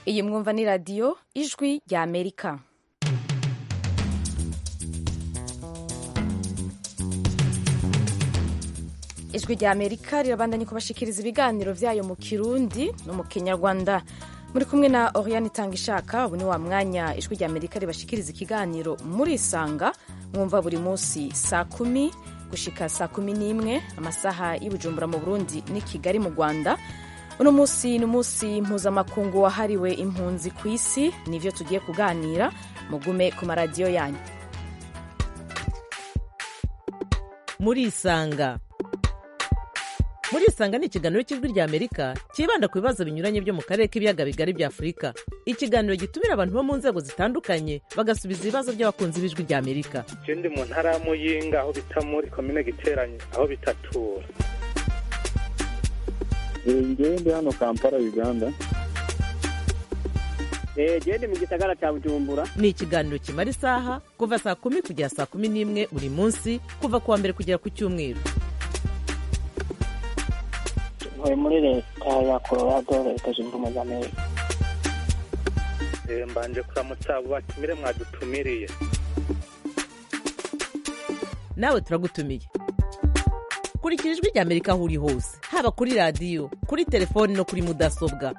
iyi mwumva ni radiyo ijwi rya amerika ijwi rya amerika rirabandanya kubashikiriza ibiganiro byayo mu kirundi no mu kinyarwanda muri kumwe na oriane itanga ishaka ubu ni wa mwanya ijwi rya amerika ribashikiriza ikiganiro murisanga mwumva buri munsi saa kumi gushika saa kumi n'imwe amasaha y'ubujumbura mu burundi n'i kigali mu rwanda uno munsi ni umunsi mpuzamakungu wahariwe impunzi ku isi nivyo tugiye kuganira mugume ku maradiyo yanyu murisanga murisanga ni ikiganiro cy'ijwi rya amerika cyibanda ku bibazo binyuranye byo mu karere k'ibiyaga bigari bya afurika ikiganiro gitumira abantu bo mu nzego zitandukanye bagasubiza ibibazo by'abakunzi b'ijwi rya amerika ndi mu ntara ya muyinga aho bita muri komine giteranye aho bitatura ngewe ndi hano kampala uganda gende mu gisagara cya bujumbura ni ikiganiro kimara isaha kuva saa kumi kugera saa kumi n'imwe buri munsi kuva ku wa mbere kugera ku cyumweru ntuye muri leta ya colorado leta zunze ubumwe za amerika mbanje kuramutsa abo batumire mwadutumiriye nawe turagutumiye kurikira ijwi rya amerika aho uri hose haba kuri radiyo kuri telefoni no kuri mudasobwa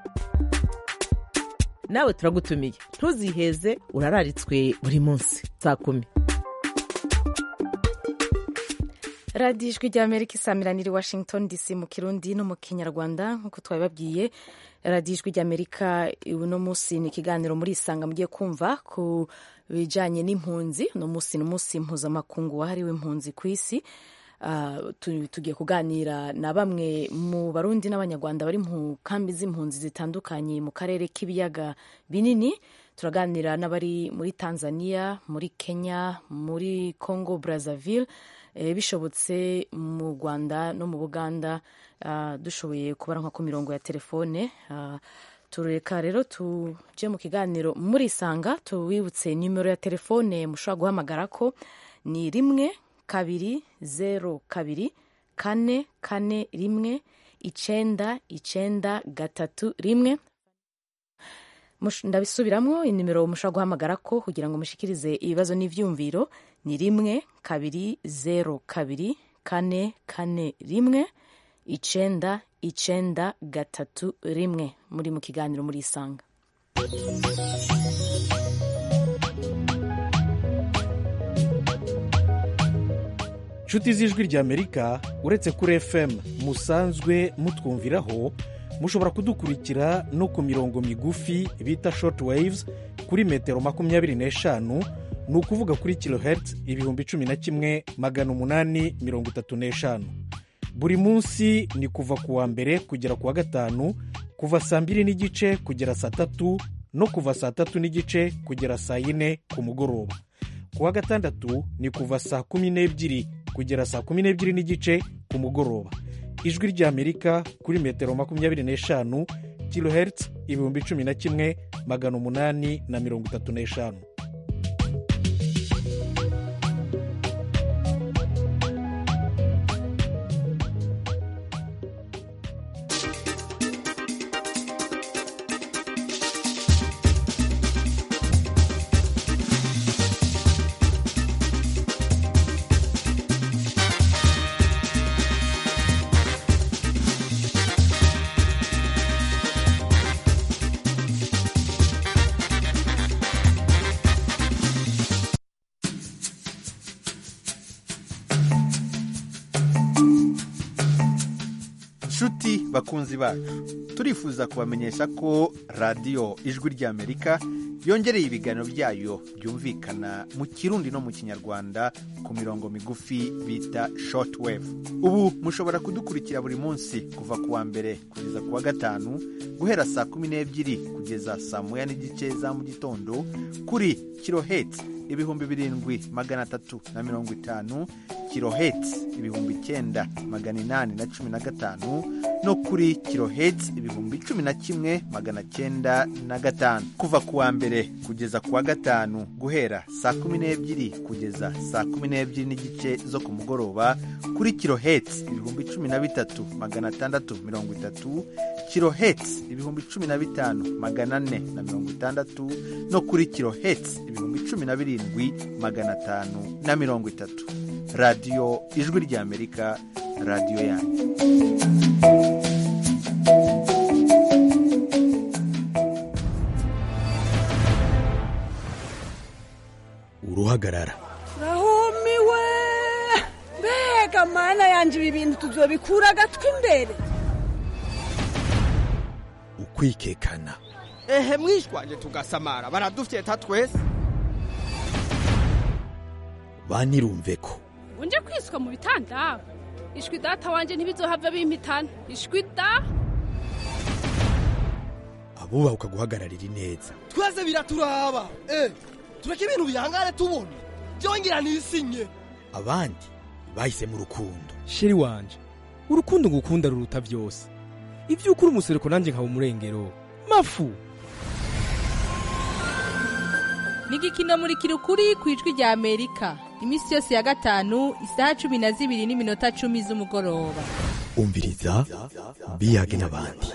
nawe turagutumiye ntuziheze urararitswe buri munsi saa kumi radiyo ijwi rya amerika isamiranira i washington dc mu kirundi no mu kinyarwanda nk'uko twabibabwiye radiyo ijwi rya amerika uno munsi ni ikiganiro muri isanga mugiye kumva ku bijyanye n'impunzi uno munsi ni umunsi mpuzamakungu wahariwe impunzi ku isi tugiye kuganira na bamwe mu barundi n'abanyarwanda bari mu kambi z'impunzi zitandukanye mu karere k'ibiyaga binini turaganira n'abari muri tanzania muri kenya muri congo brazzaville bishobotse mu rwanda no mu buganda dushoboye kubaranka ku mirongo ya telefone tureka rero tujye mu kiganiro murisanga tuwibutse nimero ya telefone mushobora guhamagara ko ni rimwe kabiri zeru kabiri kane kane rimwe icenda icenda gatatu rimwe ndabisubiramo inimero mushobora guhamagara ko kugira ngo mushikirize ibibazo n'ivyumviro ni rimwe kabiri zeru kabiri kane kane rimwe icenda icenda gatatu rimwe muri mu kiganiro muri isanga nshuti z'ijwi rya amerika uretse kuri fm musanzwe mutwumviraho mushobora kudukurikira no ku mirongo migufi bita short waves kuri metero makumyabiri n'eshanu ni ukuvuga kuri kilohertz ibihumbi cumi na kimwe magana umunani mirongo itatu n'eshanu buri munsi ni kuva ku wa mbere kugera ku wa gatanu kuva saa mbiri n'igice kugera saa tatu no kuva saa tatu n'igice kugera saa yine ku mugoroba ku wa gatandatu ni kuva saa kumi n'ebyiri kugera saa kumi n'ebyiri n'igice ku mugoroba ijwi ry'amerika kuri metero makumyabiri n'eshanu kilohertz ibihumbi cumi na kimwe magana umunani na mirongo itatu n'eshanu nshuti bakunzi bacu turifuza kubamenyesha ko radiyo ijwi ry'amerika yongereye ibiganiro byayo byumvikana mu kirundi no mu kinyarwanda ku mirongo migufi bita short wave ubu mushobora kudukurikira buri munsi kuva ku wa mbere kugeza ku wa gatanu guhera saa kumi n'ebyiri kugeza saa moya n'igice za mu gitondo kuri kiloheti ibihumbi birindwi magana atatu na mirongo itanu kiloheti ibihumbi icyenda magana inani na cumi na gatanu no kuri kiloheti ibihumbi cumi na kimwe magana cyenda na gatanu kuva ku wa mbere kugeza ku wa gatanu guhera saa kumi n'ebyiri kugeza saa kumi n'ebyiri n'igice zo ku mugoroba kuri kiloheti ibihumbi cumi na bitatu magana atandatu mirongo itatu kiloheti ibihumbi cumi na bitanu magana ane na mirongo itandatu no kuri kiloheti ibihumbi cumi na birindwi magana atanu na mirongo itatu radiyo ijwi ry'amerika radiyo yanyu uruhagarara rahumiwe mbega mana yanjye ibi bintu tuzobikura agatwi imbere ukwikekana ehe mwishwanje tugasamara baradufyeta twese banirumve ko unje kwiswa mu bitanda ishwi data wanje ntibizohava bimpitana ishwi da abubaha guhagararira ineza twese biraturaba eh tureke ibintu bihangane tubona byongera nisinye abandi bahisemo urukundo sheri wanje urukundo ngukunda ruruta byose ibyo ukuri umusereko nanjye nkaba umurengero mafu ni igikino muri kirukuri ku ijwi rya amerika iminsi yose ya gatanu isaha cumi na zibiri n'iminota cumi z'umugoroba umviriza biyage n'abandi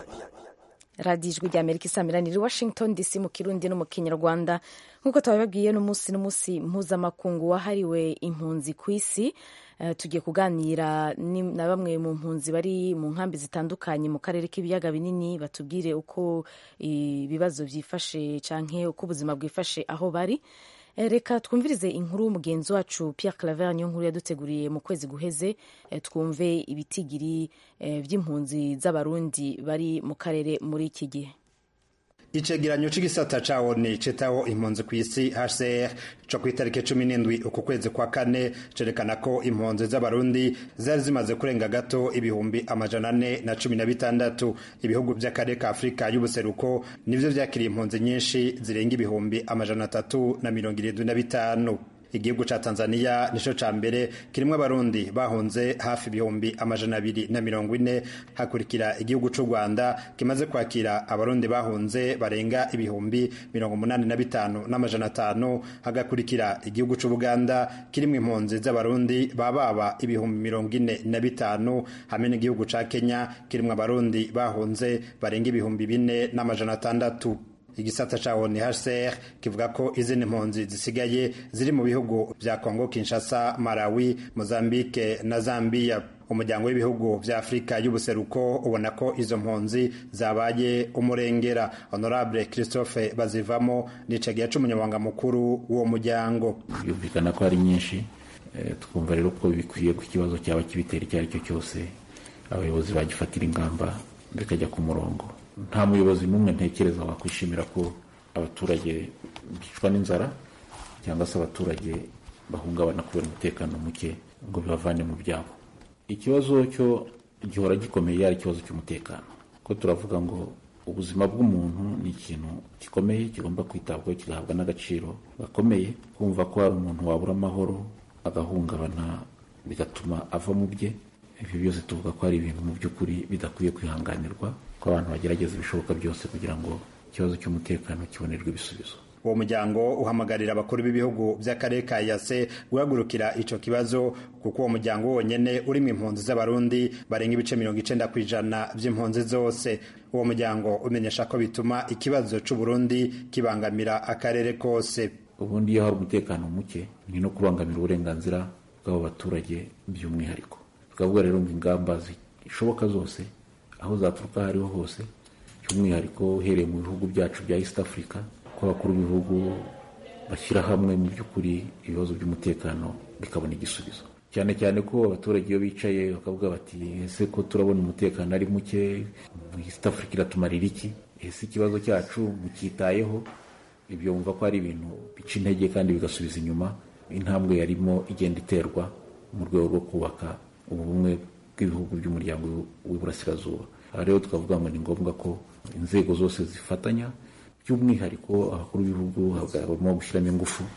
radiyo ijwi rya amerika isamiraniye washington dc mu kirundi no mu kinyarwanda nk'uko twabibabwiye n'umunsi n'umunsi mpuzamakungu wahariwe impunzi ku isi tugiye kuganira na bamwe mu mpunzi bari mu nkambi zitandukanye mu karere k'ibiyaga binini batubwire uko ibibazo byifashe cyangwa uko ubuzima bwifashe aho bari reka twumvirize inkuru y'umugenzi wacu Pierre Claver niyo nkuru yaduteguriye mu kwezi guheze twumve ibitigiri by'impunzi z'abarundi bari mu karere muri iki gihe icegeranyo c'igisata ca ONU citaho impunzi kw'isi HCR co kw'itariki cumi n'indwi uku kwezi kwa kane cerekana ko impunzi z'abarundi zari zimaze kurenga gato ibihumbi amajana ane na cumi na bitandatu ibihugu vy'akarere ka afurika y'ubuseruko nivyo vyakiriye impunzi nyinshi zirenga ibihumbi amajana atatu na mirongo irindwi na bitanu igihugu ca Tanzania nico ca mbere kirimwo abarundi bahunze hafi ibihumbi amajana abiri na mirongo ine hakurikira igihugu c'u Rwanda kimaze kwakira abarundi bahunze barenga ibihumbi mirongo umunani na bitanu n'amajana atanu hagakurikira igihugu c'u Buganda kirimwo impunzi z'abarundi bababa ibihumbi mirongo ine na bitanu hamwe n'igihugu ca Kenya kirimwo abarundi bahunze barenga ibihumbi bine n'amajana atandatu igisata ca ONHCR kivuga ko izindi mpunzi zisigaye ziri mu bihugu vya Kongo Kinshasa, Malawi, Mozambique na Zambia. Umuryango w'ibihugu vya Afrika y'ubuseruko ubona ko izo mpunzi zabaye umurengera. Honorable Christophe Bazivamo nicegiye c'umunyamabanga mukuru w'uwo muryango. Byumvikana ko ari nyinshi e, tukumva rero ko bikwiye ku kibazo cyaba kibitera icyo ari cyo cyose abayobozi bagifatira ingamba bikajya ku murongo nta muyobozi n'umwe ntekereza wakwishimira ko abaturage bicwa n'inzara cyangwa se abaturage bahungabana kubera umutekano muke ngo bibavane mu byabo ikibazo cyo gihora gikomeye ari ikibazo cy'umutekano ko turavuga ngo ubuzima bw'umuntu ni ikintu gikomeye kigomba kwitabwaho kigahabwa n'agaciro gakomeye kumva ko hari umuntu wabura amahoro agahungabana bigatuma ava mu bye ibyo byose tuvuga ko hari ibintu mu by'ukuri bidakwiye kwihanganirwa ko abantu bagerageza ibishoboka byose kugira ngo ikibazo cy'umutekano kibonerwe ibisubizo uwo muryango uhamagarira abakuru b'ibihugu by'akarere ka yase guhagurukira ico kibazo kuko uwo muryango wonyene urimo impunzi z'abarundi barenga ibice mirongo icenda ku ijana vy'impunzi zose uwo muryango umenyesha ko bituma ikibazo c'uburundi kibangamira akarere kose ubundi iyo hari umutekano muke ni no kubangamira uburenganzira bw'abo baturage by'umwihariko tukavuga rero ngo ingamba zishoboka zose aho zaturuka aho ariho hose by'umwihariko uhereye mu bihugu byacu bya east africa ko abakuru b'ibihugu bashyira hamwe mu by'ukuri ibibazo by'umutekano bikabona igisubizo cyane cyane ko abaturage iyo bicaye bakavuga bati ese ko turabona umutekano ari muke east africa iratumarira iki ese ikibazo cyacu mucyitayeho ibyo wumva ko ari ibintu bica intege kandi bigasubiza inyuma intambwe yarimo igenda iterwa mu rwego rwo kubaka ubumwe bw'ibihugu by'umuryango w'iburasirazuba aha rero tukavuga ngo ni ngombwa ko inzego zose zifatanya by'umwihariko abakuru b'ibihugu hagomba gushyiramo ingufu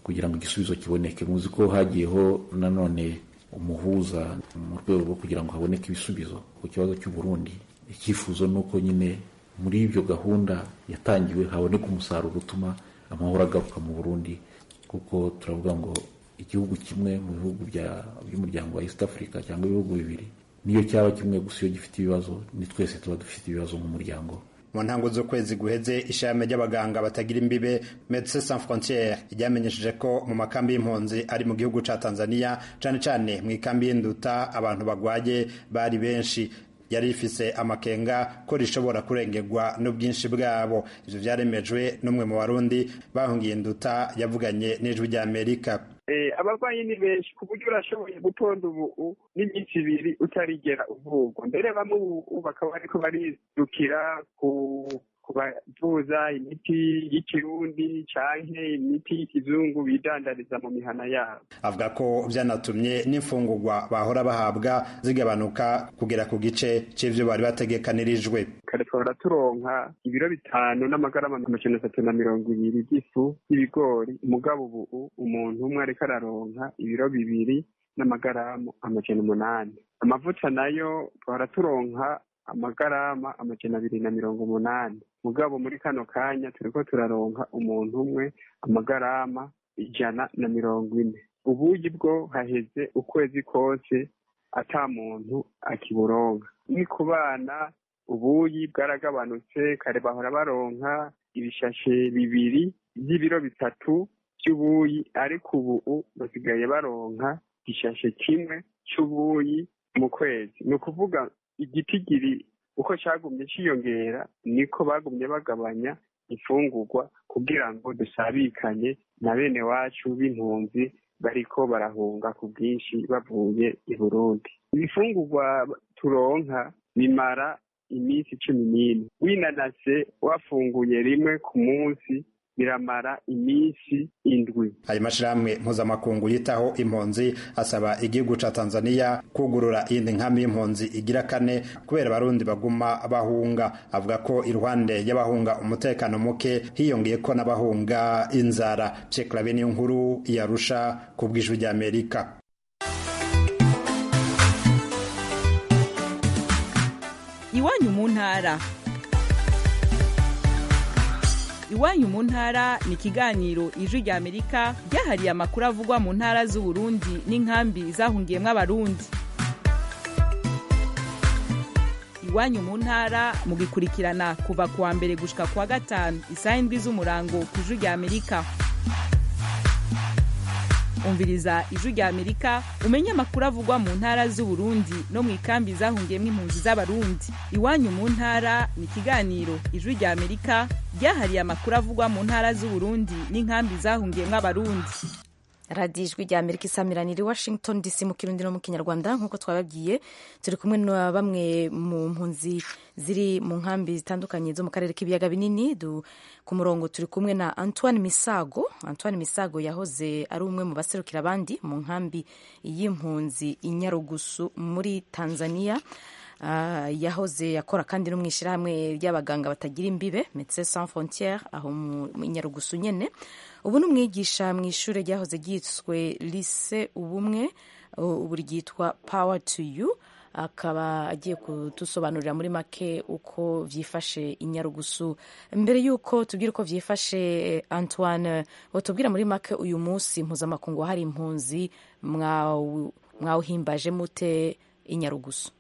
kugira ngo igisubizo kiboneke muzi ko hagiyeho nanone umuhuza mu rwego rwo kugira ngo haboneke ibisubizo ku kibazo cy'u Burundi icyifuzo ni uko nyine muri ibyo gahunda yatangiwe haboneka umusaruro utuma amahoro agaruka mu Burundi kuko turavuga ngo igihugu kimwe mu bihugu by'umuryango wa East Africa cyangwa ibihugu bibiri niyo cyaba kimwe gusa iyo gifite ibibazo ni twese tuba dufite ibibazo nk'umuryango mu ntango z'ukwezi guheze ishami ry'abaganga batagira imbibe Medecins Sans Frontieres ryamenyesheje ko mu makambi y'impunzi ari mu gihugu ca Tanzania cane cane mu ikambi y'induta abantu bagwaye bari benshi yari rifise amakenga ko rishobora kurengerwa n'ubwinshi bwabo ivyo vyaremejwe n'umwe mu barundi bahungiye induta yavuganye n'ijwi rya Amerika abarwayi ni benshi ku buryo urashoboye gutonda ubu n'iminsi ibiri utarigera uvurwa mbere bamwe ubu bakaba bariko barirukira ku kubavuza imiti y'ikirundi canke imiti y'ikizungu bidandariza mu mihana yabo avuga ko vyanatumye n'imfungurwa bahora bahabwa zigabanuka kugera ku gice c'ivyo bari bategekanirijwe kare twahora turonka ibiro bitanu n'amagarama amajana atatu na mirongo ibiri by'ifu y'ibigori umugabo ubu umuntu umwe ariko araronka ibiro bibiri n'amagaramu amajana umunani amavuta nayo twahora turonka amagarama amajana abiri na mirongo umunani mugabo muri kano kanya turiko turaronka umuntu umwe amagarama ijana na mirongo ine ubuyi bwo haheze ukwezi kose ata muntu akiburonka ni ku bana ubuyi bwaragabanutse kare bahora baronka ibishashe bibiri by'ibiro bitatu by'ubuyi ariko ubu basigaye baronka igishashe kimwe c'ubuyi mu kwezi ni ukuvuga igitigiri uko cyagumye cyiyongera niko bagumye bagabanya imfungurwa kugira ngo dusabikanye na bene wacu b'impunzi bariko barahunga ku bwinshi bavuye i burundi ibifungurwa turonka bimara iminsi cumi n'ine winanase wafunguye rimwe ku munsi biramara iminsi indwi ayo mashirahamwe mpuzamakungu yitaho impunzi asaba igihugu ca tanzania kugurura iyindi nkambi y'impunzi igira kane kubera abarundi baguma bahunga avuga ko iruhande y'abahunga umutekano muke hiyongeye ko n'abahunga inzara pyeklabe niyo nkuru yarusha ku bw'ijwi ry'amerika iwanyu mu ntara iwanyu mu ntara ni ikiganiro ijwi rya amerika ryahariye amakuru avugwa mu ntara z'uburundi n'inkambi zahungiyemo abarundi iwanyu mu ntara mugikurikirana kuva ku wa mbere gushika ku wa gatanu isaha indwi z'umurango ku ijwi rya amerika umviriza ijwi rya amerika umenye amakuru avugwa mu ntara z'uburundi no mu ikambi zahungiyemo impunzi z'abarundi iwanyu mu ntara ni ikiganiro ijwi rya amerika ryahariye amakuru avugwa mu ntara z'uburundi n'inkambi zahungiyemo abarundi radiyo ijwi rya amerika isamiranira i washington dc mu kirundi no mu kinyarwanda nk'uko twababwiye turi kumwe na bamwe mu mpunzi ziri mu nkambi zitandukanye zo mu karere k'ibiyaga binini ku murongo turi kumwe na antoine misago antoine misago yahoze ari umwe mu baserukira abandi mu nkambi y'impunzi i nyarugusu muri tanzania Uh, yahoze yakora kandi no mu ishyirahamwe ry'abaganga batagira imbibe Médecins Sans Frontières aho mu Nyarugusu nyene ubu ni umwigisha mu ishuri ryahoze ryiswe Lycée Ubumwe ubu ryitwa Power to You akaba agiye kudusobanurira muri make uko vyifashe i Nyarugusu mbere y'uko tubwira uko vyifashe Antoine wotubwira muri make uyu munsi mpuzamakungu hari impunzi mwawuhimbaje mute i Nyarugusu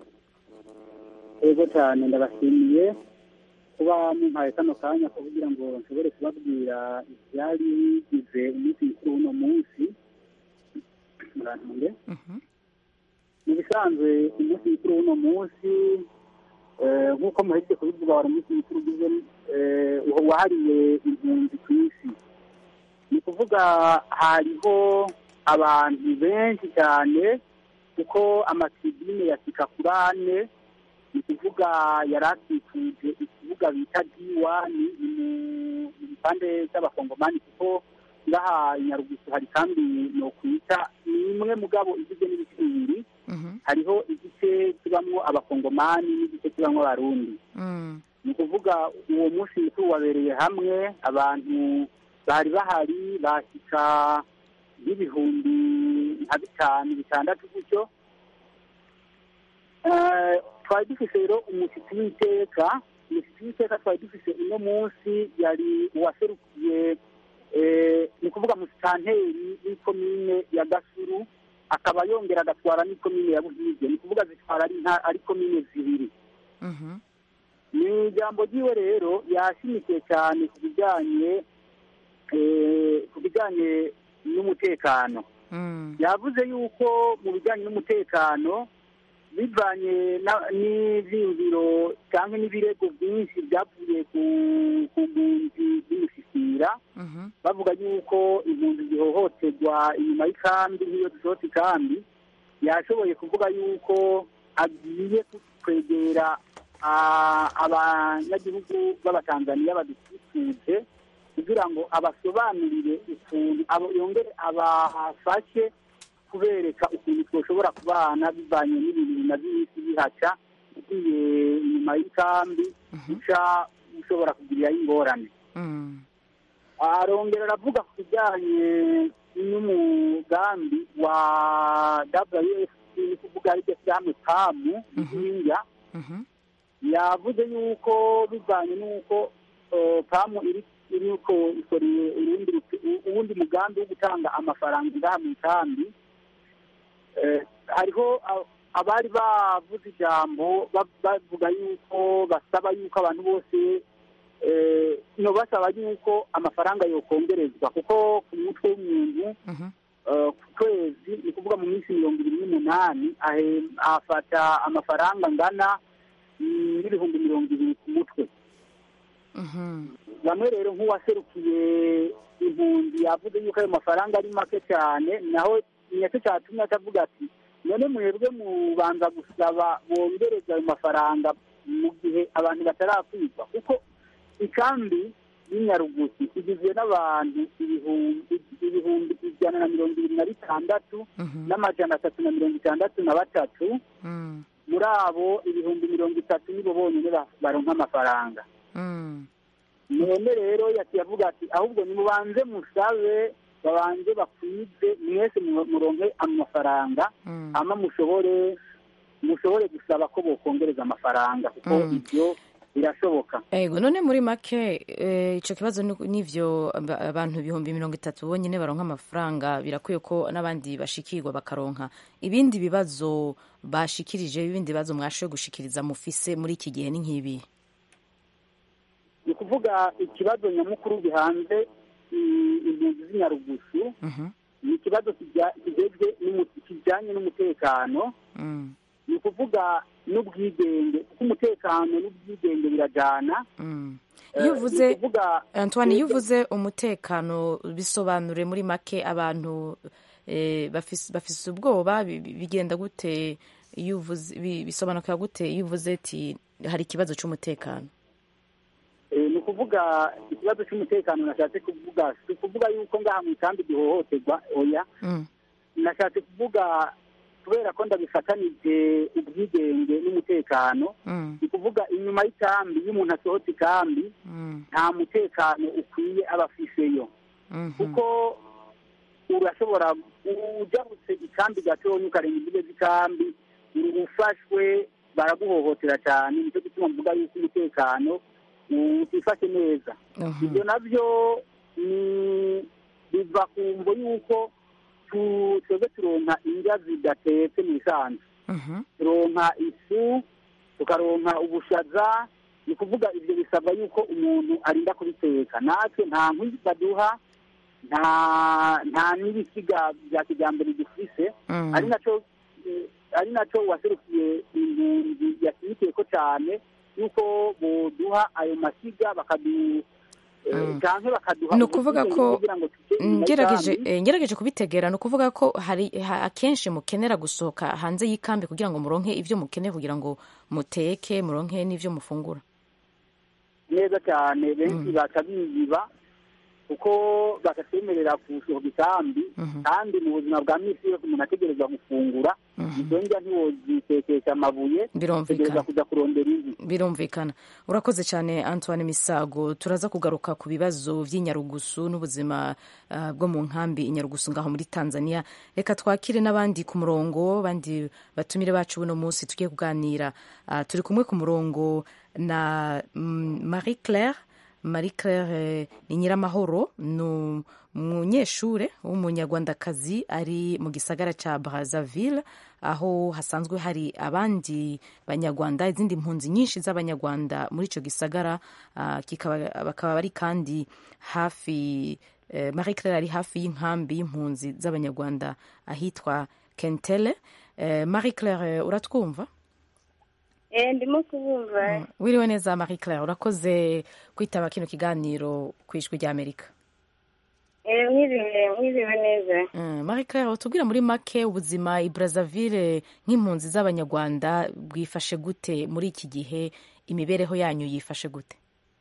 ego cyane ndabashimiye kuba mumpaye kano kanya ko kugira ngo nshobore kubabwira ibyari bigize umunsi mukuru w'uno munsi murantunge mu bisanzwe umunsi mukuru w'uno munsi nk'uko muhejeje kubivuga wari umunsi mukuru ugize wahariwe impunzi ku isi ni ukuvuga hariho abantu benshi cyane kuko amatribune ya sikakurane ni ukuvuga yari akikuje ikibuga bita diwani ni mu mpande z'abakongomani kuko ngaha inyarugusu hari kandi ni ukwita ni imwe mugabo igizwe n'ibice bibiri hariho igice kibamwo abakongomani n'igice kibamwo abarundi ni ukuvuga uwo munsi mukuru wabereye hamwe abantu bari bahari bashyika n'ibihumbi nka bitanu bitandatu gutyo Eh, twari dufise rero umushyitsi w'iteka umushyitsi w'iteka twari dufise uno munsi yari uwaserukiye eh, ni ukuvuga musitanteri w'ikomine ya gasuru akaba yongera agatwara n'ikomine ya buhige ni ukuvuga zitwara ari nta- ari komine zibiri ni ijambo ryiwe rero yashimikiye cyane ku bijyanye eh, ku bijyanye n'umutekano yavuze yuko mu bijyanye n'umutekano bivanye na- n'ivyiyumviro cyangwa n'ibirego byinshi byavuye ku ku mpunzi z'imisisira bavuga yuko impunzi zihohoterwa inyuma y'ikambi nk'iyo dusohotse ikambi yashoboye kuvuga yuko agiye kwegera ah, abanyagihugu b'abatanzaniya badukikuje kugira ngo abasobanurire ukuntu abo- yongere abafashe kubereka ukuntu twoshobora kubana bivanye n'ibintu bimaze iminsi bihaca ugiye inyuma y'ikambi uca ushobora kugirirayo ingorane arongera aravuga ku bijyanye n'umugambi wa wfp ni kuvuga aribyo shyirahamwe pamu ry'india yavuze yuko bivanye n'uko eh, pamu iri iriko ikoreye urundi ruti- u- uwundi mugambi wo gutanga amafaranga ngaha mu ikambi Eh, hariho a- abari bavuze ijambo ba- bavuga yuko basaba yuko abantu bose eh, no basaba yuko amafaranga yokongerezwa kuko ku mutwe w'umuntu eh, ku kwezi ni ukuvuga mu minsi mirongo ibiri n'umunani ahe- afata amafaranga angana mm, n'ibihumbi mirongo ibiri ku mutwe bamwe rero nk'uwaserukiye impunzi yavuze yuko ayo mafaranga ari make cyane naho nicyo cyatumye atavuga ati none mwebwe mubanza gusaba bongereza ayo mafaranga mu gihe abantu batarakwigwa kuko ikambi y'inyarugusi igizwe n'abantu ibihumbi ibihumbi ijana na mirongo ibiri na bitandatu n'amajana atatu na mirongo itandatu na batatu muri abo ibihumbi mirongo itatu nibo bonyine ba- baronka amafaranga none rero yaciye avuga ati ahubwo nimubanze musabe babanze bakwize mwese mu- muronke amafaranga hama mushobore mushobore gusaba ko bokongereza amafaranga kuko Mm. ibyo birashoboka ego none muri make eh, ico kibazo ni- n'ivyo aba- abantu ibihumbi mirongo itatu bonyine baronka amafaranga birakwiye ko n'abandi bashikirwa bakaronka ibindi bibazo bashikirije ibindi bibazo mwashoboye gushikiriza mufise muri iki gihe ni nk'ibi ni ukuvuga ikibazo nyamukuru gihanze i- impunzi z'inyarugusu ni ikibazo kijya- kijejwe n'umu- kijyanye n'umutekano ni ukuvuga n'ubwigenge kuko umutekano n'ubwigenge birajyana iyo Eh, uvuze ni ukuvuga antoine iyo uvuze umutekano bisobanure muri make abantu eh, bafise bafise ubwoba bi- bi- bigenda gute iyo uvuze bi- bisobanukira gute iyo uvuze ati hari ikibazo cy'umutekano Eh, ni ukuvuga ikibazo cy'umutekano nashatse kuvuga si ukuvuga yuko ngaha mu ikambi gihohoterwa oya nashatse kuvuga kubera ko ndabifatanije ubwigenge n'umutekano ni ukuvuga inyuma y'ikambi iyo umuntu asohotse ikambi nta mutekano ukwiye aba afiseyo kuko urashobora ujabutse ikambi gatonya ukarenga imbibe z'ikambi ufashwe baraguhohotera cyane nicyo gituma mvuga yuko umutekano utifashe neza ibyo nabyo ni biva ku mvo y'uko tu- twebwe turonka indya zidatetse mu isanzu turonka ifu tukaronka ubushaza ni ukuvuga ibyo bisabwa yuko umuntu arinda kubiteka natwe nta nkwi baduha nta nta n'ibisiga bya kijyambere dufise Mm. ari nacyo eh, ari nacyo waserukiye impunzi yashimikiye ko cyane yuko boduha ayo masiga bakadu eh, canke bakaduha ni ukuvuga ubusugire ko kugira ngo tujye inyuma ngerageje y'ikambi. eh, ngerageje kubitegera ni ukuvuga ko hari ha- akenshi mukenera gusohoka hanze y'ikambi kugira ngo muronke ibyo mukeneye kugira ngo muteke muronke n'ibyo mufungura neza cyane benshi baca biyiba kuko bagatwemerera gusohoka ikambi kandi mu buzima bwa minsi yose umuntu ategerezwa gufungura izo ndya ntiwozitekesha amabuye Birumvikana. utegereza kujya kurondera inkwi birumvikana urakoze cyane antoine misago turaza kugaruka ku bibazo by'inyarugusu n'ubuzima ah, bwo mu nkambi inyarugusu ngaho muri tanzania reka twakire n'abandi ku murongo abandi batumire bacu buno munsi tugiye kuganira Ah, turi kumwe ku murongo na mm, marie claire marie claire eh, ni nyiramahoro ni umunyeshure w'umunyarwandakazi ari mu gisagara cya brazzaville aho hasanzwe hari abandi banyarwanda izindi mpunzi nyinshi z'abanyarwanda muri icyo gisagara ah, kikaba- bakaba bari kandi hafi eh, marie claire ari hafi y'inkambi y'impunzi z'abanyarwanda ahitwa kentele Eh, marie claire uratwumva Eh, ndimo kubumva wiriwe neza marie claire urakoze kwitaba kino kiganiro ku ijwi ry'amerika Eh, mwiriwe mwiriwe neza Mm, marie claire utubwira muri make ubuzima i brazzaville nk'impunzi z'abanyarwanda bwifashe gute muri iki gihe imibereho yanyu yifashe gute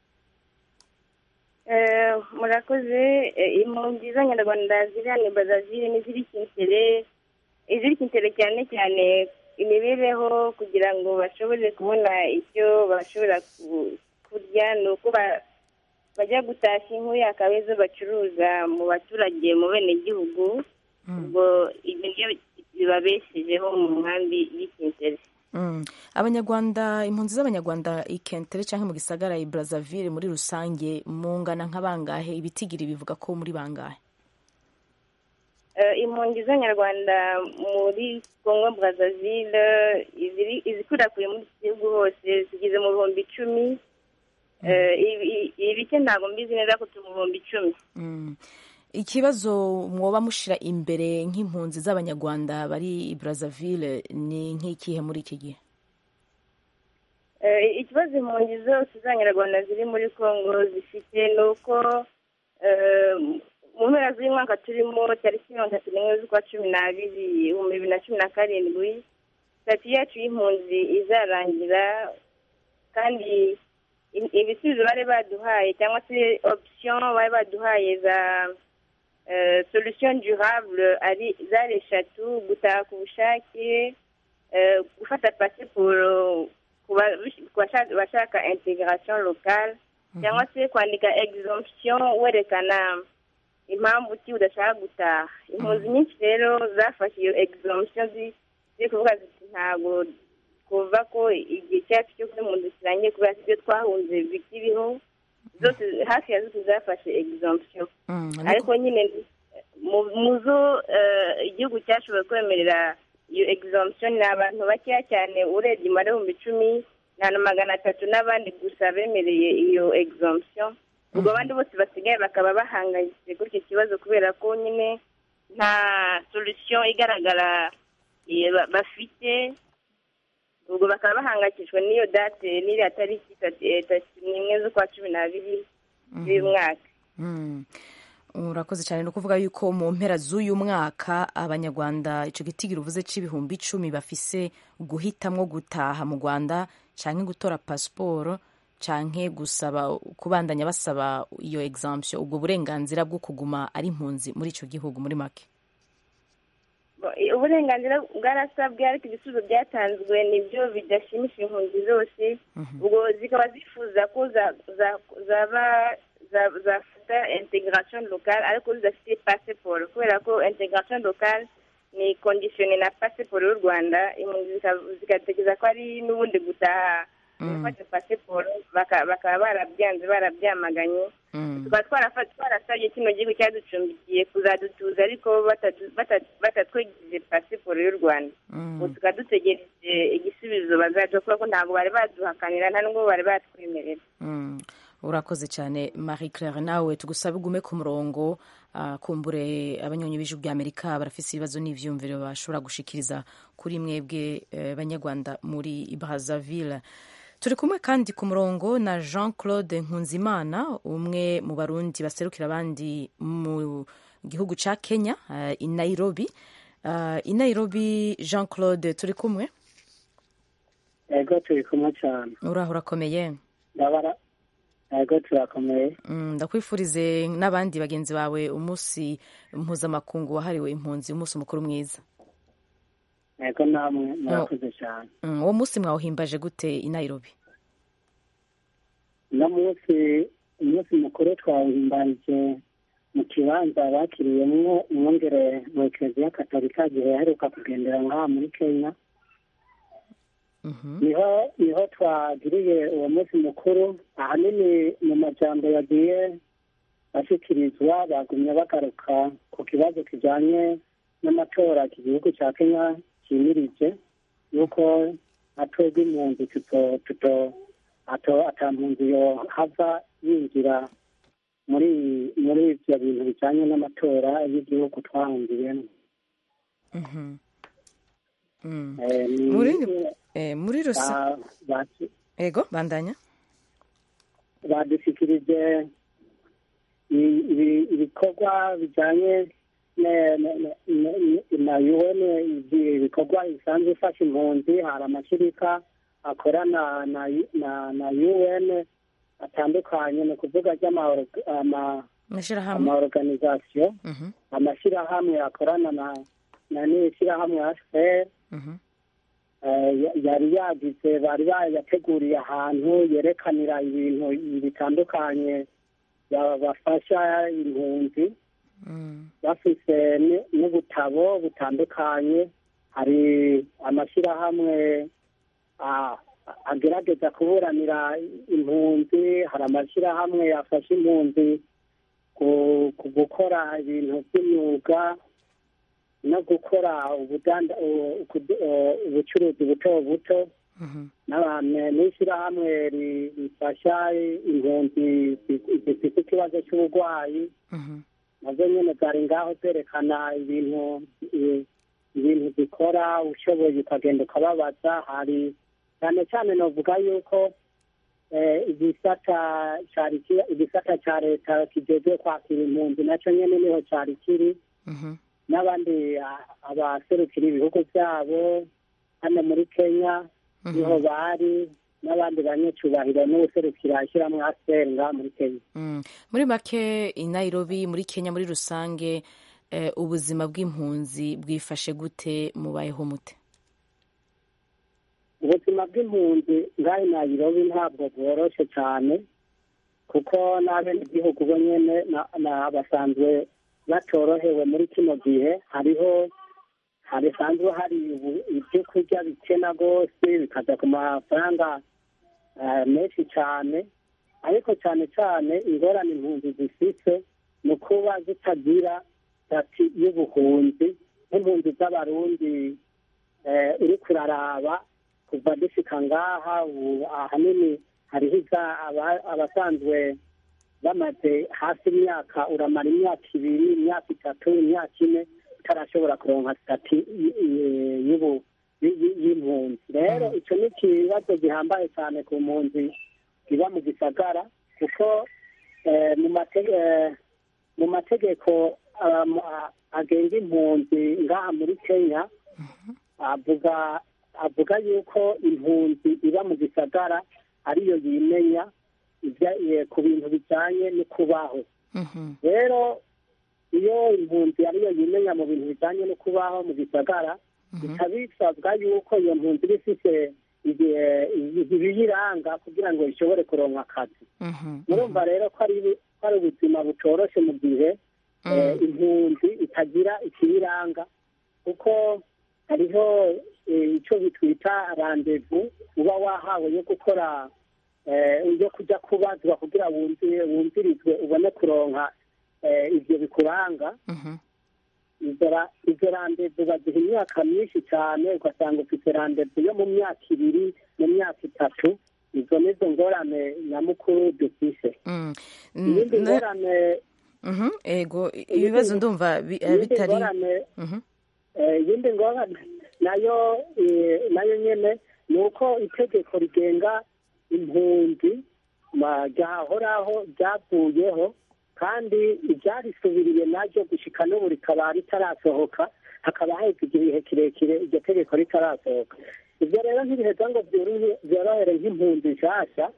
Eh, murakoze Eh, impunzi z'abanyarwanda ziri hano i Brazzaville n'iziri kintere iziri kintere cyane cyane imibereho kugira ngo bashobore kubona icyo bashobora ku- kurya ni uko ba- bajya gutashya inkwi akaba izo bacuruza mu baturage mu benegihugu ubwo ibyo nibyo bibabeshejeho mu nkambi y'ikintere Mm. abanyarwanda impunzi z'abanyarwanda i kentere cyangwa mu gisagara i brazzaville muri rusange mungana nk'abangahe ibitigiri bivuga ko muri bangahe Eh, impunzi z'abanyarwanda muri congo brazzaville iziri- izikwirakwiye muri iki gihugu hose zigeze mu bihumbi icumi Eh, ibi- ibice ntabwo mbizi neza ko turi mu bihumbi icumi Mm. ikibazo mwoba mushira imbere nk'impunzi z'abanyarwanda bari i brazzaville ni nk'ikihe muri iki gihe Eh, ikibazo impunzi zose z'abanyarwanda ziri muri congo zifite ni uko eh, mu mpera z'uyu mwaka turimo tariki mirongo itatu n'imwe z'ukwa cumi n'abiri ibihumbi bibiri na cumi na karindwi sitati yacu y'impunzi izarangira kandi i- ibisubizo bari baduhaye cyangwa se option bari baduhaye za eh, solution durable ari zari eshatu gutaha ku bushake eh, gufata pasiporo ku ba- ku bashaka- bashaka integration locale cyangwa se kwandika exemption werekana impamvu ki udashaka gutaha impunzi nyinshi rero zafashe iyo exemption zi- ziri kuvuga ziti ntabwo kuva ko igihe cyacu cyo kuba impunzi kirangiye kubera ko ibyo twahunze bikiriho zose hafi ya zose zafashe exemption ariko nyine mu- mu zo eh, igihugu cyashoboye kwemerera iyo exemption ni abantu bakeya cyane urebye umubare w'ibihumbi icumi na na magana atatu n'abandi gusa bemereye iyo exemption ubwo abandi bose basigaye bakaba bahangayitse kuri icyo kibazo kubera ko nyine nta solution igaragara eh, ba- bafite ubwo bakaba bahangayikishijwe n'iyo date n'iriya tariki itatu eh, itatu n'imwe z'ukwa cumi n'abiri z'uyu mwaka Mm. urakoze cyane ni ukuvuga yuko mu mpera z'uyu mwaka abanyarwanda icyo gitigiri uvuze cy'ibihumbi icumi bafise guhitamwo gutaha mu rwanda cyangwa gutora pasiporo cyangwa gusaba kubandanya basaba iyo exemption ubwo burenganzira bwo kuguma ari impunzi muri icyo gihugu muri make uburenganzira bwarasabwe ariko ibisubizo byatanzwe nibyo bidashimisha impunzi zose ubwo zikaba zifuza ko za- za- zaba za- zafata integration locale ariko zidafite pasiporo kubera ko integration locale ni kondisiyone na pasiporo y'u rwanda impunzi zika- zigatekereza ko ari n'ubundi gutaha gufata pasiporo baka- bakaba barabyanze barabyamaganye tukaba twarafa- twarasabye kino gihugu cyaducumbikiye kuzadutuza ariko batatu- bata- batatwegereje pasiporo y'u rwanda ubu tukaba dutegereje igisubizo bazaduha kubera ko ntabwo bari baduhakanira nta nubwo bari batwemerera Mm. urakoze cyane marie claire nawe tugusabe ugume ku murongo ah, kumbure abanyonyi b'ijwi ry'amerika barafise ibibazo n'ivyumviro bashobora gushikiriza kuri mwebwe eh, banyarwanda muri brazzaville turi kumwe kandi ku murongo na jean claude nkunzimana umwe mu barundi baserukira abandi mu gihugu ca kenya eh, i nairobi Ah, i nairobi jean claude turi kumwe ego turi kumwe cyane uraho urakomeye ndabara yego turakomeye Mm, ndakwifurize n'abandi bagenzi bawe umunsi mpuzamakungu wahariwe impunzi umunsi mukuru mwiza yego namwe murakoze cyane Mm, uwo munsi mwawuhimbaje gute i nairobi uno munsi umunsi mukuru twawuhimbarije mu kibanza bakiriyemwo umwongere mu ekereziya katolika igihe yaheruka kugendera ngaha muri kenya niho niho twagiriye uwo munsi mukuru ahanini mu majambo yagiye ashyikirizwa bagumye bagaruka ku kibazo kijyanye n'amatora iki gihugu cya kenya cyimirije yuko atwebwe impunzi tuto tuto ato atampunzi yo hava yinjira muri muri ibyo bintu bijyanye n'amatora y'igihugu twahungiyemo Mhm. Mm. Eh, ni- muri eh, muri rusa ba- ba- ego bandanya badushyikirije i- ibi- ibikorwa bijyanye ne- ne- ne- ne- na un ibikorwa bisanzwe ifasha impunzi hari amashyirika akorana na na na un atandukanye ni ukuvuga ry'ama- ama- amashyirahamwe amaorganizasiyo Mhm, amashyirahamwe akorana na na n'ishyirahamwe hfr mhm, Eh, ya- yari yagize bari bayateguriye ahantu yerekanira ibintu bitandukanye ba- bafasha impunzi mm, bafise ni- n'ubutabo butandukanye hari amashyirahamwe ah, agerageza kuburanira impunzi hari amashyirahamwe afasha impunzi ku- ku gukora ibintu by'imyuga no gukora ubudanda- u- kudu- u- ubucuruzi buto buto mhm, n'abantu n'ishyirahamwe ri- rifasha impunzi zi- zifite ikibazo cy'uburwayi mhm, nazo nyine zari ngaho zerekana ibintu i- ibintu zikora ushoboye ukagenda ukababaza hari cyane cyane navuga yuko eh, igisata cyari ki- igisata cya leta kijejwe kwakira impunzi nacyo nyine niho cyari kiri mhm, n'abandi a- abaserukira ibihugu byabo hano muri kenya niho bari n'abandi banyacyubahiro n'ubuserukira ishyirahamwe aseri ngaha muri kenya mm. muri make i nairobi muri kenya muri rusange eh, ubuzima bw'impunzi bwifashe gute mubayeho mute ubuzima bw'impunzi ngaha i nairobi ntabwo bworoshe cyane kuko n'abenegihugu bo nyene na- na- basanzwe batorohewe muri kino gihe hariho hasanzwe hari ubu- ibyo kurya bikena rwose bikaza ku mafaranga eh, menshi cyane ariko cyane cyane ingorane impunzi zifite ni ukuba zitagira sitati y'ubuhunzi nk'impunzi z'abarundi eh, uri kuraraba kuva dushika ngaha ubu ahanini hariho iza- aba- abasanzwe bamaze hafi imyaka uramara imyaka ibiri imyaka itatu imyaka ine utarashobora kuronka sitati y- y- y'ubu- y- y- y'impunzi rero icyo ni ikibazo gihambaye cyane ku mpunzi iba mu gisagara kuko eh, mu mate- eh, mu mategeko um, a- agenga impunzi ngaha muri kenya avuga avuga yuko impunzi iba mu gisagara ariyo yimenya ibya- eh, ku bintu bijyanye no kubaho rero iyo impunzi ariyo yimenya mu bintu bijyanye no kubaho mu gisagara bikaba bisabwa yuko iyo mpunzi iba ifite igihe- ibiyiranga kugira ngo ishobore kuronka akazi murumva rero ko ari ko ari ubuzima butoroshe mu gihe eh, impunzi itagira ikiyiranga kuko hariho eh, icyo bitwita randevu uba wahawe yo gukora eh, yo kujya kubazwa kugira wumvire wumvirizwe ubone kuronka eh, ibyo bikuranga izo ra- izo randevu baziha imyaka myinshi cyane ugasanga ufite randevu yo mu myaka ibiri mu myaka itatu izo nizo ngorane nyamukuru dufise Mm. iyindi Na- ngorane Mhm, ego ibibazo ndumva bi- eh, iyindi bitari ngorane Mhm, eh, iyindi ngorane nayo eh, nayo nyene ni uko itegeko rigenga impunzi ma- ryahoraho ryavuyeho kandi iryarisubiriye naryo gushika n'ubu rikaba ritarasohoka hakaba haheze igihe kirekire iryo tegeko ritarasohoka ibyo rero ntibiheza ngo byorohe- byorohere nk'impunzi nshasha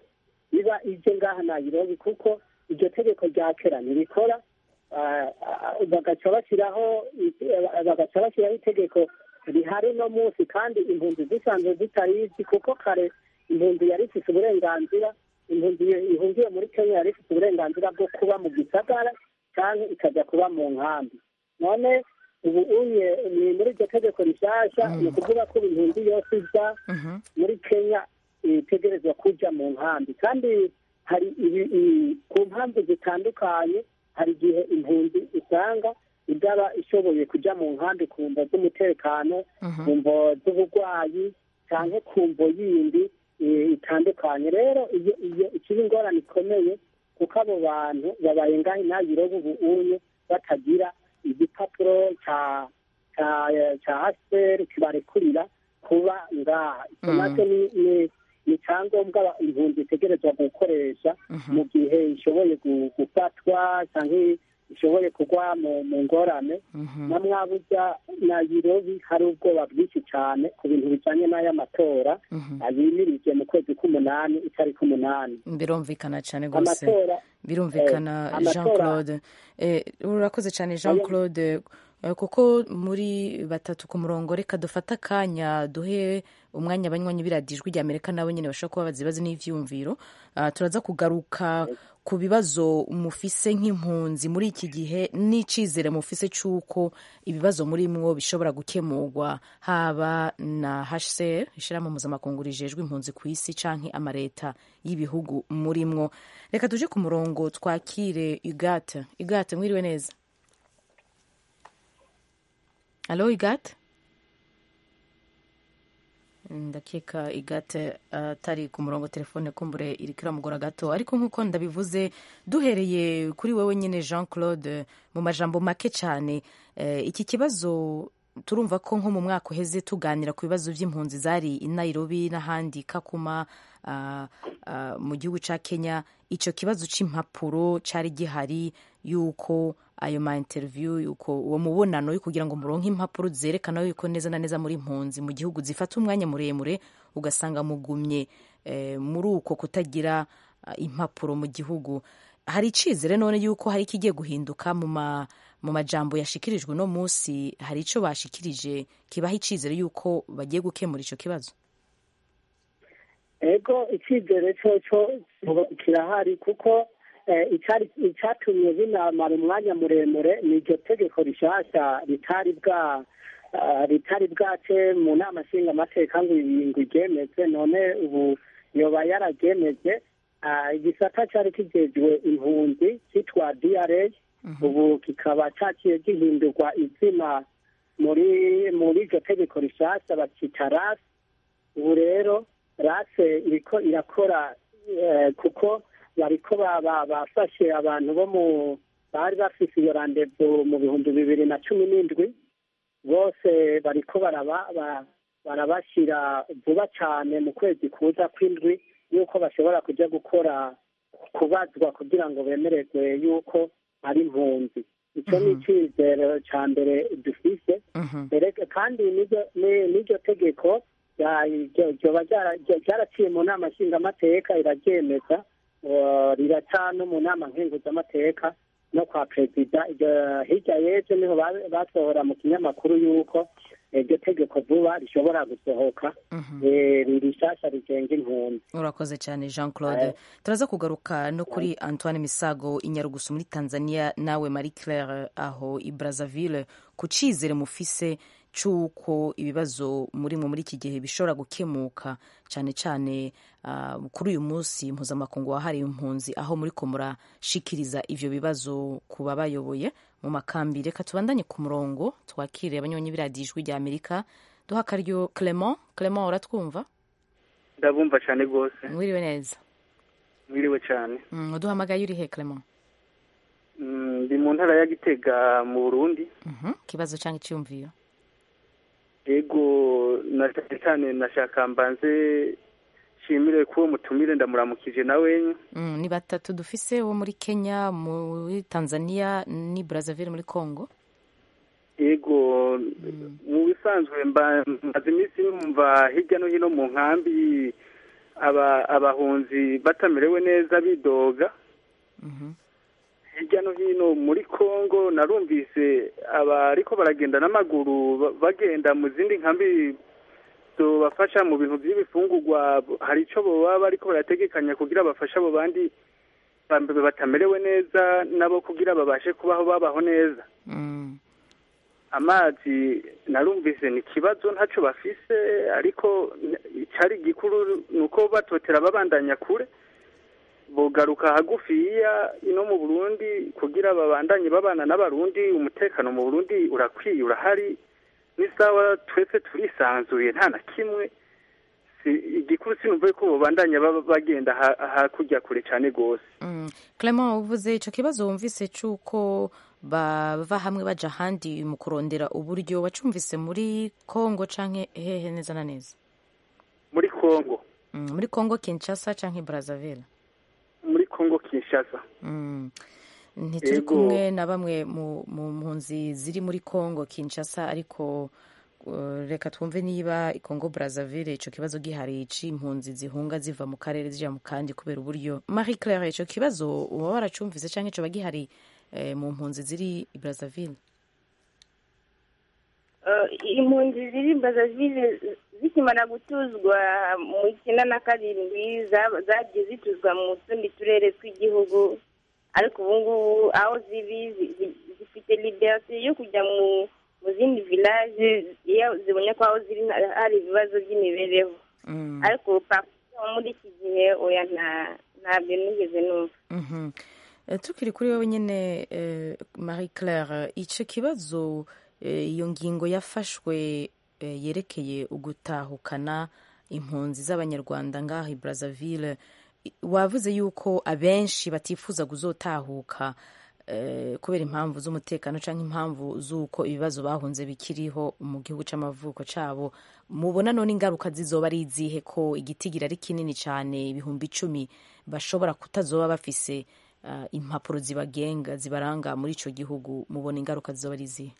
iba ije ngaha nayirobi kuko iryo tegeko rya kera ntirikora ah, ah, bagaca bashyiraho bagaca bashyiraho itegeko rihari no munsi kandi impunzi zisanzwe zitarizi kuko kare impunzi yari ifite uburenganzira impunzi ihungiye muri kenya yari ifite uburenganzira bwo kuba mu gisagara cyangwa ikajya kuba mu nkambi none ubu unye ni muri iryo tegeko rishyashya ni ukuvuga ko impunzi yose iza muri kenya itegerezwa kujya mu nkambi kandi hari ibi- i- ku mpamvu zitandukanye hari igihe impunzi usanga idaba ishoboye kujya mu nkambi ku mvo z'umutekano ku mvo z'uburwayi cyangwa ku mvo yindi eh, itandukanye rero iyo iyo ikiba ingorane ikomeye kuko abo bantu babaye ngaho inayiroba ubu unye batagira igipapuro cya cya cya hasiperi kibarekurira kuba ngaha icyo Mm. nacyo ni ni- ni icyangombwa impunzi itegerezwa gukoresha mu gihe ishoboye gu- gufatwa cyangwa ishoboye kugwa mu mu ngorane na mwabuja na yirobi hari ubwoba bwinshi cyane ku bintu bijyanye n'aya matora abimirije mu kwezi k'umunani itariki umunani birumvikana cyane rwose amatora birumvikana eh, jean amatora- claude Eh, urakoze cyane jean claude Eh, kuko muri batatu ku murongo reka dufate akanya duhe umwanya abanywanyi biradijwi rya amerika nabo nyine bashobora kuba bazi ibibazo n'ibyiyumviro Ah, turaza kugaruka ku bibazo mufise nk'impunzi muri iki gihe n'icyizere mufise cy'uko ibibazo muri mwo bishobora gukemurwa haba na hcr ishyirahamwe mpuzamakungu rijejwe impunzi ku isi canke amareta y'ibihugu muri mwo reka tuje ku murongo twakire igate igate mwiriwe neza alo igate ndakeka igate atari ku murongo telefone kumbure iri kiramugora gato ariko nk'uko ndabivuze duhereye kuri wowe nyine jean claude mu majambo make cyane eh, iki kibazo turumva ko nko mu mwaka uheze tuganira ku bibazo by'impunzi zari i nairobi n'ahandi kakuma ah, ah, mu gihugu cya kenya icyo kibazo cy'impapuro cyari gihari yuko ayo ma interview yuko uwo mubonano yo kugira ngo muronke impapuro zerekana yuko neza na neza muri impunzi mu gihugu zifata umwanya muremure ugasanga mugumye eh, muri uko kutagira ah, impapuro mu gihugu hari icizere none yuko hari ikigiye guhinduka mu ma mu majambo yashikirijwe uno munsi hari icyo bashikirije kibaha icizere yuko bagiye gukemura icyo kibazo ego icyizere cyo cyo kirahari kuko eh, icyari- icyatumye binamara umwanya muremure ni iryo tegeko rishyashya ritari bwa ah, ritari bwace mu nama nshingamateka ngo ibi- ngo iryemeze none ubu yoba yararyemeze Ah, igisata cyari kijejwe impunzi cyitwa dra ubu kikaba cyaciye gihindurwa izina muri muri iryo tegeko rishyashya bakita rasi ubu rero rase iriko irakora eh, kuko bariko ba- ba- bafashe abantu bo mu bari bafise iyo randevu mu bihumbi bibiri na cumi n'indwi bose bariko baraba ba- barabashyira vuba cyane mu kwezi kuza kw'indwi yuko bashobora kujya gukora kubazwa kugira ngo bemererwe yuko ari impunzi icyo ni icyizere cya mbere dufise Erega kandi n'iryo- ni- n'iryo tegeko rya- ryo- ryoba ryara- ryo- ryaraciye mu nama nshingamateka iraryemeza eh, riraca no mu nama nkenguzamateka no kwa perezida Iryo- hirya y'ejo niho ba- basohora mu kinyamakuru yuko iryo tegeko vuba rishobora gusohoka eh, rishasha rigenga impunzi urakoze cyane jean claude turaza kugaruka no kuri antoine misago i nyarugusu muri tanzania nawe marie claire aho i brazzaville ku cyizere mufise cy'uko ibibazo muri mwe muri iki gihe bishobora gukemuka cyane cyane ah, kuri uyu munsi mpuzamakungu wahariwe impunzi aho muri ko murashikiriza ivyo bibazo ku babayoboye mu makambi reka tubandanye ku murongo twakire abanywanyi b'iradiyo ijwi rya amerika duha akaryo clement clement uratwumva ndabumva cyane rwose mwiriwe neza mwiriwe cyane Mm, uduhamagaye uri he clement Mm, ndi mu ntara ya gitega mu burundi Mhm, ikibazo cyangwa icyumviro yego na cyane cyane nashaka mbanze nshimire kuwo mutumire ndamuramukije nawe Mm, ni batatu dufise wo muri kenya muri tanzania ni brazzaville muri congo yego mu bisanzwe mba- maze iminsi numva hirya no hino mu nkambi aba abahunzi batamerewe neza bidoga hirya no hino muri congo narumvise abariko baragenda n'amaguru ba- bagenda mu zindi nkambi zobafasha mu bintu by'ibifungurwa hari ico boba bariko barategekanya kugira bafashe abo bandi ba- batamerewe neza nabo kugira babashe kubaho babaho neza amazi narumvise ni ikibazo ntacyo bafise ariko n- icari gikuru ni uko batotera babandanya kure bogaruka hagufiya ino mu burundi kugira babandanye babana n'abarundi umutekano mu burundi urakwiye urahari n'isawa twese turisanzuye nta na kimwe si igikuru sinumve ko babandanya baba bagenda ha- hakurya kure cyane rwose Mm. Clement uvuze ico kibazo wumvise c'uko bava hamwe baja ahandi mu kurondera uburyo wacumvise muri Congo canke hehe neza na neza muri congo mm. muri Congo Kinshasa canke Brazzaville muri congo kinshasa mm. ntituri Ego. kumwe na bamwe mu mu mpunzi ziri muri Congo Kinshasa ariko uh, reka twumve niba i Congo Brazzaville ico kibazo gihari c'impunzi zihunga ziva mu karere zija mu kandi kubera uburyo Marie Claire ico kibazo uba waracumvise canke coba gihari eh, mu mpunzi ziri i Brazzaville Eh, impunzi ziri Brazzaville zikimara gutuzwa mu icyenda na karindwi za- zagiye zituzwa mu tundi turere tw'igihugu ariko ubu ngubu aho ziri zi- zi- zifite liberite yo kujya mu mu zindi village iyo zibonye ko aho ziri nta- hari ibibazo by'imibereho ariko parfois muri iki gihe oya nta ntabyo nigeze numva Mhm. Eh, tukiri kuri wowe nyine eh, Marie Claire ico kibazo eh, iyo ngingo yafashwe eh, yerekeye ugutahukana impunzi z'abanyarwanda ngaho i Brazzaville i- wavuze yuko abenshi batifuza kuzotahuka eh, kubera impamvu z'umutekano cyangwa impamvu z'uko ibibazo bahunze bikiriho mu gihugu c'amavuko cabo mubona none ingaruka zizoba ari izihe ko igitigira ari kinini cyane ibihumbi icumi bashobora kutazoba bafise uh, impapuro zibagenga zibaranga muri ico gihugu mubona ingaruka zizoba ari izihe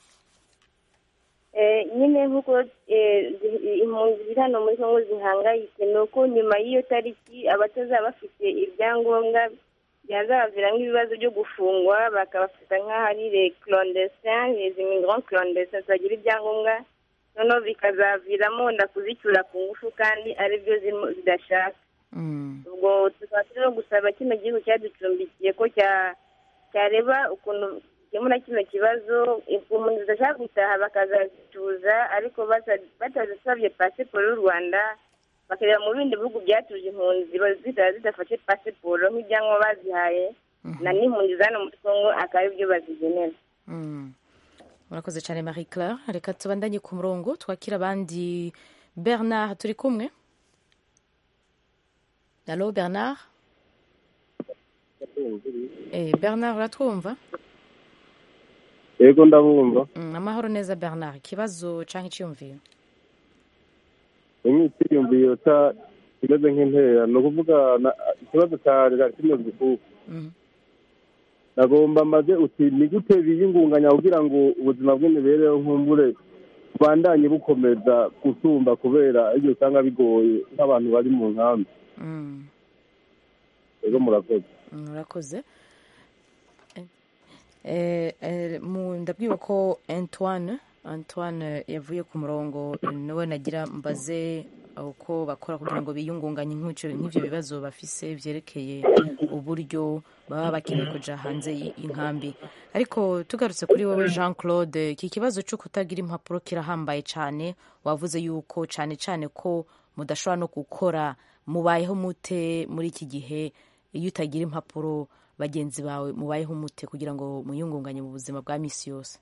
Eh, nyine nk'uko eh, zi- impunzi ziri hano muri kongo zihangayitse ni uko nyuma y'iyo tariki abatazaba bafite ibyangombwa byazabaviramo ibibazo byo gufungwa bakabafata nk'aho ari le clandestin les immigrants clandestins batagira ibyangombwa noneho bikazaviramo wenda kuzicyura ku ngufu kandi ari byo zirimo zidashaka ubwo tukaba turimo gusaba kino gihugu cyaducumbikiye ko cya cyareba ukuntu gikemura kino kibazo umuntu zidashaka gutaha bakazazituza ariko bata- batazisabye pasiporo y'u rwanda bakareba mu bindi bihugu byatuje impunzi ba- zitaba zidafashe pasiporo nk'ibyangombwa bazihaye na n'impunzi za hano muri kongo akaba ari byo bazigenera Mm. murakoze cyane marie claire reka tubandanye ku murongo twakira abandi bernard turi kumwe alo bernard eh, bernard uratwumva yego ndabumva mm, amahoro neza bernard ikibazo canke iciyumviro rimwe icyiyumviro cya kimeze nk'intera ni ukuvuga na- ikibazo cyari cyari kimeze kuko Mhm. nagomba maze uti ni gute biyingunganya kugira ngo ubuzima bw'imibereho nkumbure bubandanye bukomeza gusumba kubera ibyo usanga bigoye nk'abantu bari mu nkambi Mm. rero murakoze murakoze Eh, eh, mu- ndabwiwe ko antoine antoine yavuye ku murongo niwe nagira mbaze uko bakora kugira ngo biyungunganye nk'icyo- nk'ivyo bibazo bafise vyerekeye uburyo baba bakeneye kuja hanze y- y'inkambi ariko tugarutse kuri wowe jean claude iki kibazo cyo kutagira impapuro kirahambaye cyane wavuze yuko cyane cyane ko mudashobora no gukora mubayeho mute muri iki gihe iyo utagira impapuro bagenzi bawe mubayeho mute kugira ngo muyungunganye mu buzima bwa misi yose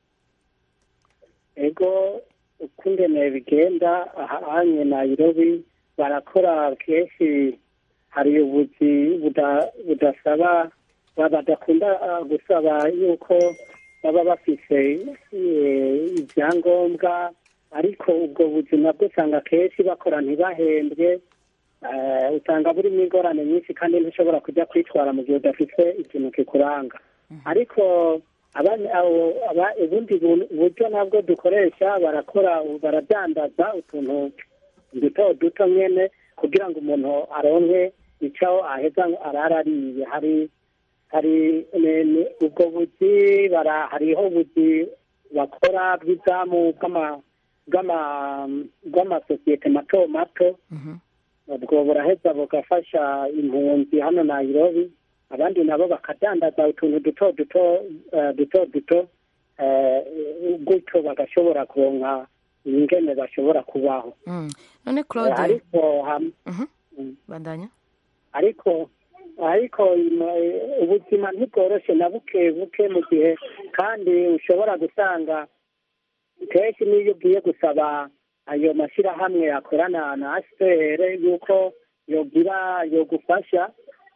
ego uko ingene bigenda ahanye nayirobi barakora kenshi hari ubuzi buda- budasaba ba- badakunda ah, gusaba yuko baba bafise eh, ibyangombwa ariko ubwo buzima bwo usanga kenshi bakora ntibahembwe eh, usanga burimo ingorane nyinshi kandi ntushobora kujya kwitwara mu gihe udafite ikintu kikuranga ariko abandi- abo- aba- ubundi bu- buryo nabwo dukoresha barakora baradandaza utuntu duto duto nyene kugira ngo umuntu aronke icyo aheza ararariye hari hari ni- ni- ubwo buzi bara hariho ubuzi bakora bw'izamu bw'ama- bw'ama- bw'amasosiyete mato mato ubwo buraheza bugafasha impunzi hano Nairobi abandi nabo bakadandaza utuntu duto duto eh, duto duto eh, gutyo bagashobora kuronka ingene bashobora kubaho Mm. none claude ariko ham- bandanya ariko ariko ino- eh, ubuzima ntibworoshe na buke buke mu gihe kandi ushobora gusanga kenshi n'iyo ugiye gusaba ayo mashyirahamwe yakorana na asipr yuko yogira yogufasha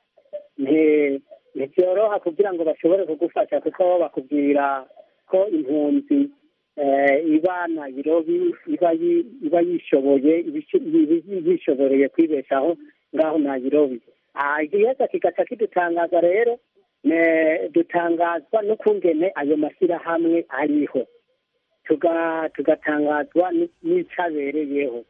nti- ntibyoroha kugira ngo bashobore kugufasha kuko bakubwira ko impunzi eh, iba nayirobi iba yi- iba yishoboye ibishi- ibi- yishoboreye kwibeshaho ngaho nayirobi Ah, igiheza kigaca kidutangaza rero ne- dutangazwa n'ukungene ayo mashyirahamwe ariho tuga- tugatangazwa ni- n'icabereyeho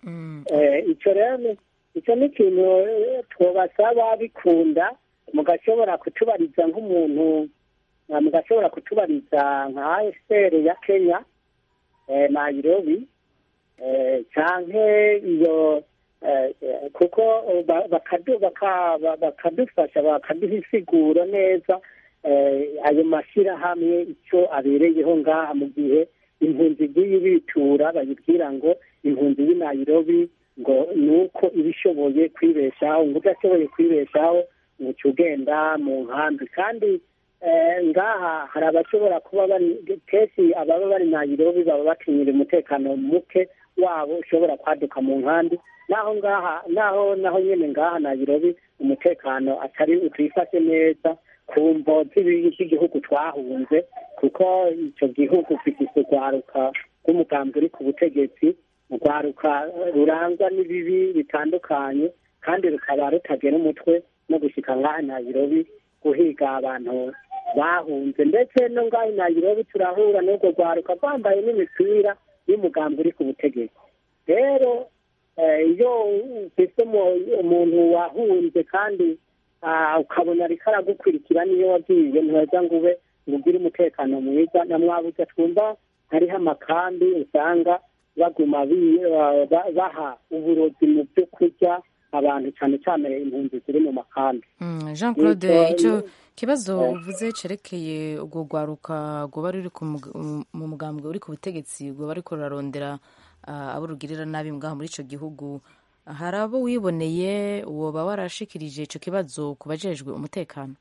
Eh, icyo rero ni- icyo ni ikintu eh, twabasaba bikunda mugashobora kutubariza nk'umuntu eh, mugashobora kutubariza nka AFR ya Kenya eh, Nairobi eh, canke iyo eh, eh, kuko eh, ba- bakadu- baka- ba- bakadufasha bakaduha isiguro neza eh, ayo mashyirahamwe icyo abereyeho ngaha mu gihe impunzi igiye ibitura bayibwira ngo impunzi y'i Nairobi ngo ni uko iba ishoboye kwibeshaho ngo udashoboye kwibeshaho ngo uca ugenda mu nkambi kandi eh, ngaha hari abashobora kuba bari kenshi ababa bari Nairobi baba batinyira umutekano muke wabo ushobora kwaduka mu nkambi naho ngaha naho naho nyine ngaha Nairobi umutekano atari utifashe neza ku mvo z'ibi- z'igihugu twahunze kuko icyo gihugu gifite urwaruka rw'umugambi uri ku butegetsi urwaruka rurangwa n'ibibi bitandukanye kandi rukaba rutagera umutwe no gushyika ngaha Nairobi guhiga abantu bahunze ndetse no ngaha i Nairobi turahura n'urwo rwaruka rwambaye n'imipira y'umugambi uri ku butegetsi rero eh, iyo ufite umu- umuntu wahunze kandi ah, ukabona ariko aragukurikira niyo wagiye ntiweza ngo ube ngo ugire umutekano mwiza na mwabuze twumva hariho amakambi usanga baguma bi- ba- ba- baha uburozi mu byo kurya abantu cyane cyane impunzi ziri mu makambi Mm, jean claude Nitwa- icyo kibazo Eh. uvuze cerekeye urwo rwaruka rwoba ruri ku mug- mu mugambwe uri ku butegetsi rwoba ariko rurarondera ah, abo rugirira nabi ngaha muri icyo gihugu hari abo wiboneye woba warashikirije icyo kibazo ku bajejwe umutekano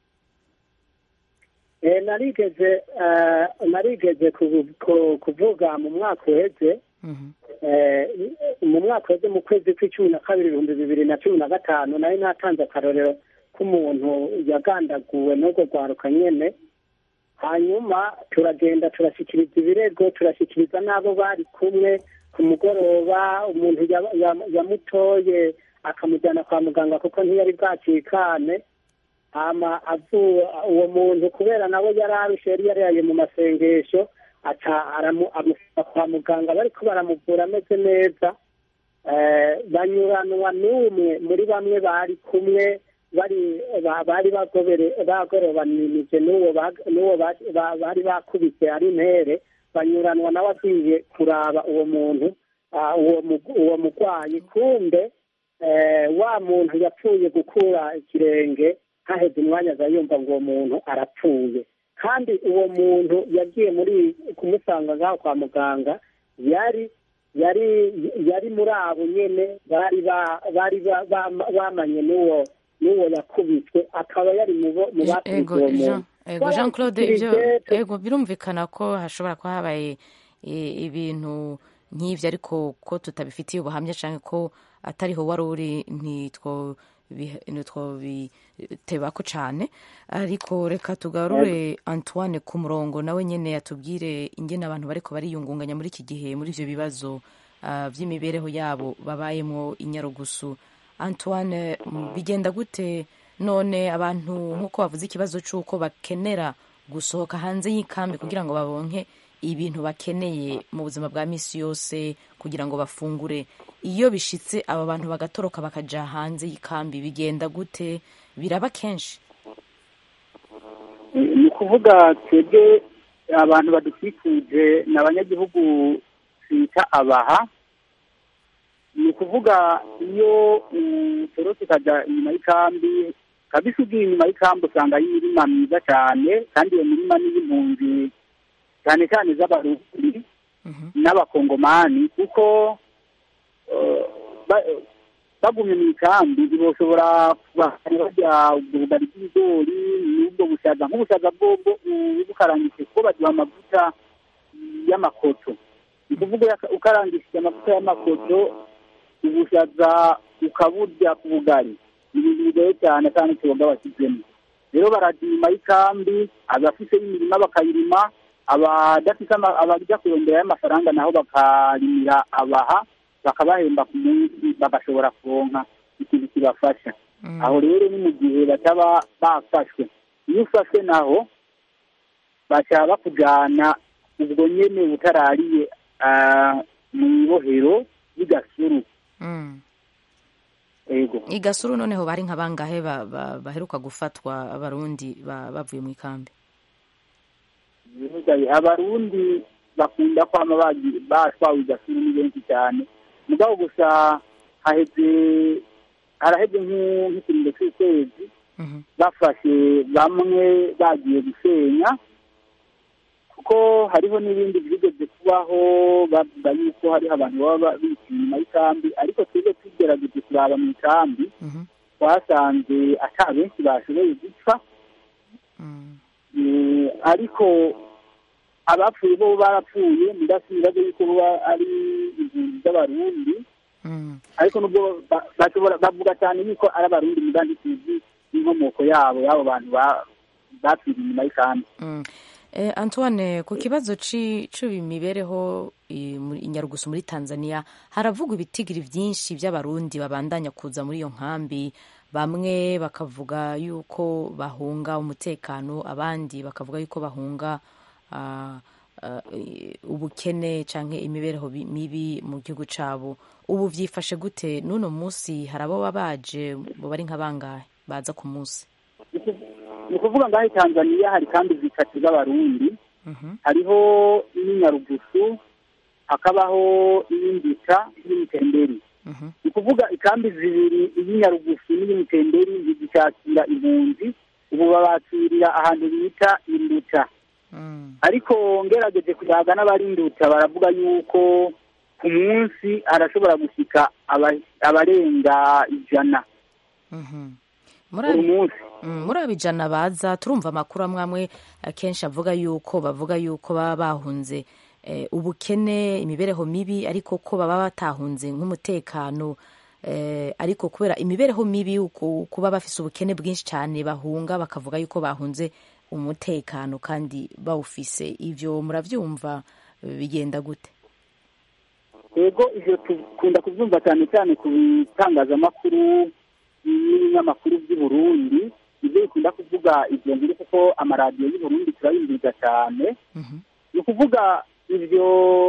Eh, narigeze eh, narigeze kuvu- ku- kuvuga mu mwaka uheze eh, mu mwaka uheze mu kwezi kw'icumi na kabiri ibihumbi bibiri na cumi na gatanu nari natanze akarorero k'umuntu yagandaguwe n'urwo rwaruka nyene hanyuma turagenda turashyikiriza ibirego turashyikiriza n'abo bari kumwe ku mugoroba umuntu ya- ya- yamutoye akamujyana kwa muganga kuko ntiyari bwacikane hama avuye uwo muntu kubera nawe yari arushe yari yaraye mu masengesho aca aramu- amusaba kwa muganga bariko baramuvura ameze neza eh, banyuranwa n'umwe muri bamwe bari kumwe bari ba- bari bagobere bagorobanije n'uwo bag- n'uwo ba- ba- bari bakubise ari intere banyuranwa nawe agiye kuraba uwo muntu ah, uwo mu- uwo murwayi kumbe eh, wa muntu yapfuye gukura ikirenge haheze umwanya aza yumva ngo uwo muntu arapfuye kandi uwo muntu yagiye muri kumusanga ngaho kwa muganga yari yari yari muri abo nyene bari ba- bari ba- ba- bamanye n'uwo n'uwo yakubiswe akaba yari mu bo- mu bakubise ego uwo jean muntu ego jean claude ibyo Twarashikirije, ego birumvikana ko hashobora kuba habaye i- ibintu nk'ibyo ariko ko tutabifitiye ubuhamya cyangwa ko atariho wari uri ntitwo ntitwobitebako cyane ariko reka tugarure antoine ku murongo nawe nyine yatubwire ingene abantu bariko bariyungunganya muri iki gihe muri ibyo bibazo ah, by'imibereho yabo babayemo i nyarugusu antoine mm, bigenda gute none abantu nk'uko bavuze ikibazo cy'uko bakenera gusohoka hanze y'ikambi kugira ngo babonke ibintu bakeneye mu buzima bwa misi yose kugira ngo bafungure iyo bishitse aba bantu bagatoroka bakaja hanze y'ikambi bigenda gute biraba kenshi ni ukuvuga twebwe abantu badukikuje ni abanyagihugu twita abaha ni ukuvuga iyo utorotse ukajya inyuma y'ikambi kabisa ugiye inyuma y'ikambi usanga ari imirima myiza cyane kandi iyo mirima ni iy'impunzi cyane cyane z'abarundi n'abakongomani kuko eh, ba- bagumye mu ikambi ntibashobora bajya ubwo bugari bw'ibigori n'ubwo bushaza nk'ubushaza bwobwo bukarangije kuko baduha amavuta y'amakoto ni ukuvuga yaka- ukarangishije amavuta y'amakoto ubushaza ukaburya ku bugari ni ibintu bigoye cyane kandi tuboga bashyizemo rero barajya inyuma y'ikambi abafite imirima bakayirima abadafite ama- abajya kurondera y'amafaranga naho bakarimira abaha bakabahemba ku munsi bagashobora kuronka ikintu kibafasha aho rero ni mu gihe bataba bafashwe iyo ufashwe naho baca bakujyana ubwo nyene butarariye ah, mu ibohero y'igasuru ego igasuru noneho bari nka bangahe ba- ba- baheruka gufatwa abarundi ba- bavuye mu ikambi bivuga abarundi bakunda kwama bagi- batwawe igasuru ni benshi cyane mugabo gusa haheze haraheze nk'u- nk'ikiringo cy'ukwezi bafashe bamwe bagiye gusenya kuko hariho n'ibindi byigeze kubaho bavuga yuko hari abantu baba bicaye inyuma y'ikambi ariko twebwe tugerageje kuraba mu ikambi twasanze ata benshi bashoboye gupfa Eh, ariko abapfuye bo barapfuye ndasubiraga yuko baba ari impunzi z'abarundi ariko nubwo ba- bashobora bavuga cyane yuko ari abarundi mugandi tuzi inkomoko yabo y'abo bantu ba- bapfiriye inyuma y'ikambi Mm. Eh, Antoine ku kibazo ci- c'imibereho i muri- i Nyarugusu muri Tanzania haravugwa ibitigiri vyinshi vy'abarundi babandanya kuza muri iyo nkambi bamwe bakavuga yuko bahunga umutekano abandi bakavuga yuko bahunga ah, ah, i- ubukene canke imibereho bi- mibi mu gihugu cabo ubu vyifashe gute n'uno musi hari abo baba baje bo bari nka bangahe baza ku musi ni ukuvuga ngaho i tanzaniya hari kandi zitatu z'abarundi hariho n'inyarugusu hakabaho n'indika n'imutemberi ni ukuvuga ikambi zibiri iy'inyarugusu n'iy'imutemberi zigishakira impunzi ubu babakirira ahantu bita induta ariko ngerageje kuyaga n'abari induta baravuga yuko ku munsi arashobora gushyika aba- abarenga ijana muri buri abi- munsi Mm, muri abijana baza turumva amakuru amwe amwe akenshi avuga yuko bavuga yuko baba bahunze eh, ubukene imibereho mibi ariko ko baba batahunze nk'umutekano eh, ariko kubera imibereho mibi uku- kuba bafise ubukene bwinshi cyane bahunga bakavuga yuko bahunze umutekano kandi bawufise ivyo muravyumva eh, bigenda gute yego ivyo dukunda kubyumva cyane cyane ku bitangazamakuru n'ibinyamakuru by'i Burundi ibyo bikunda kuvuga ivyo ngiri kuko amaradiyo y'u Burundi turayumviza cyane ni ukuvuga ivyo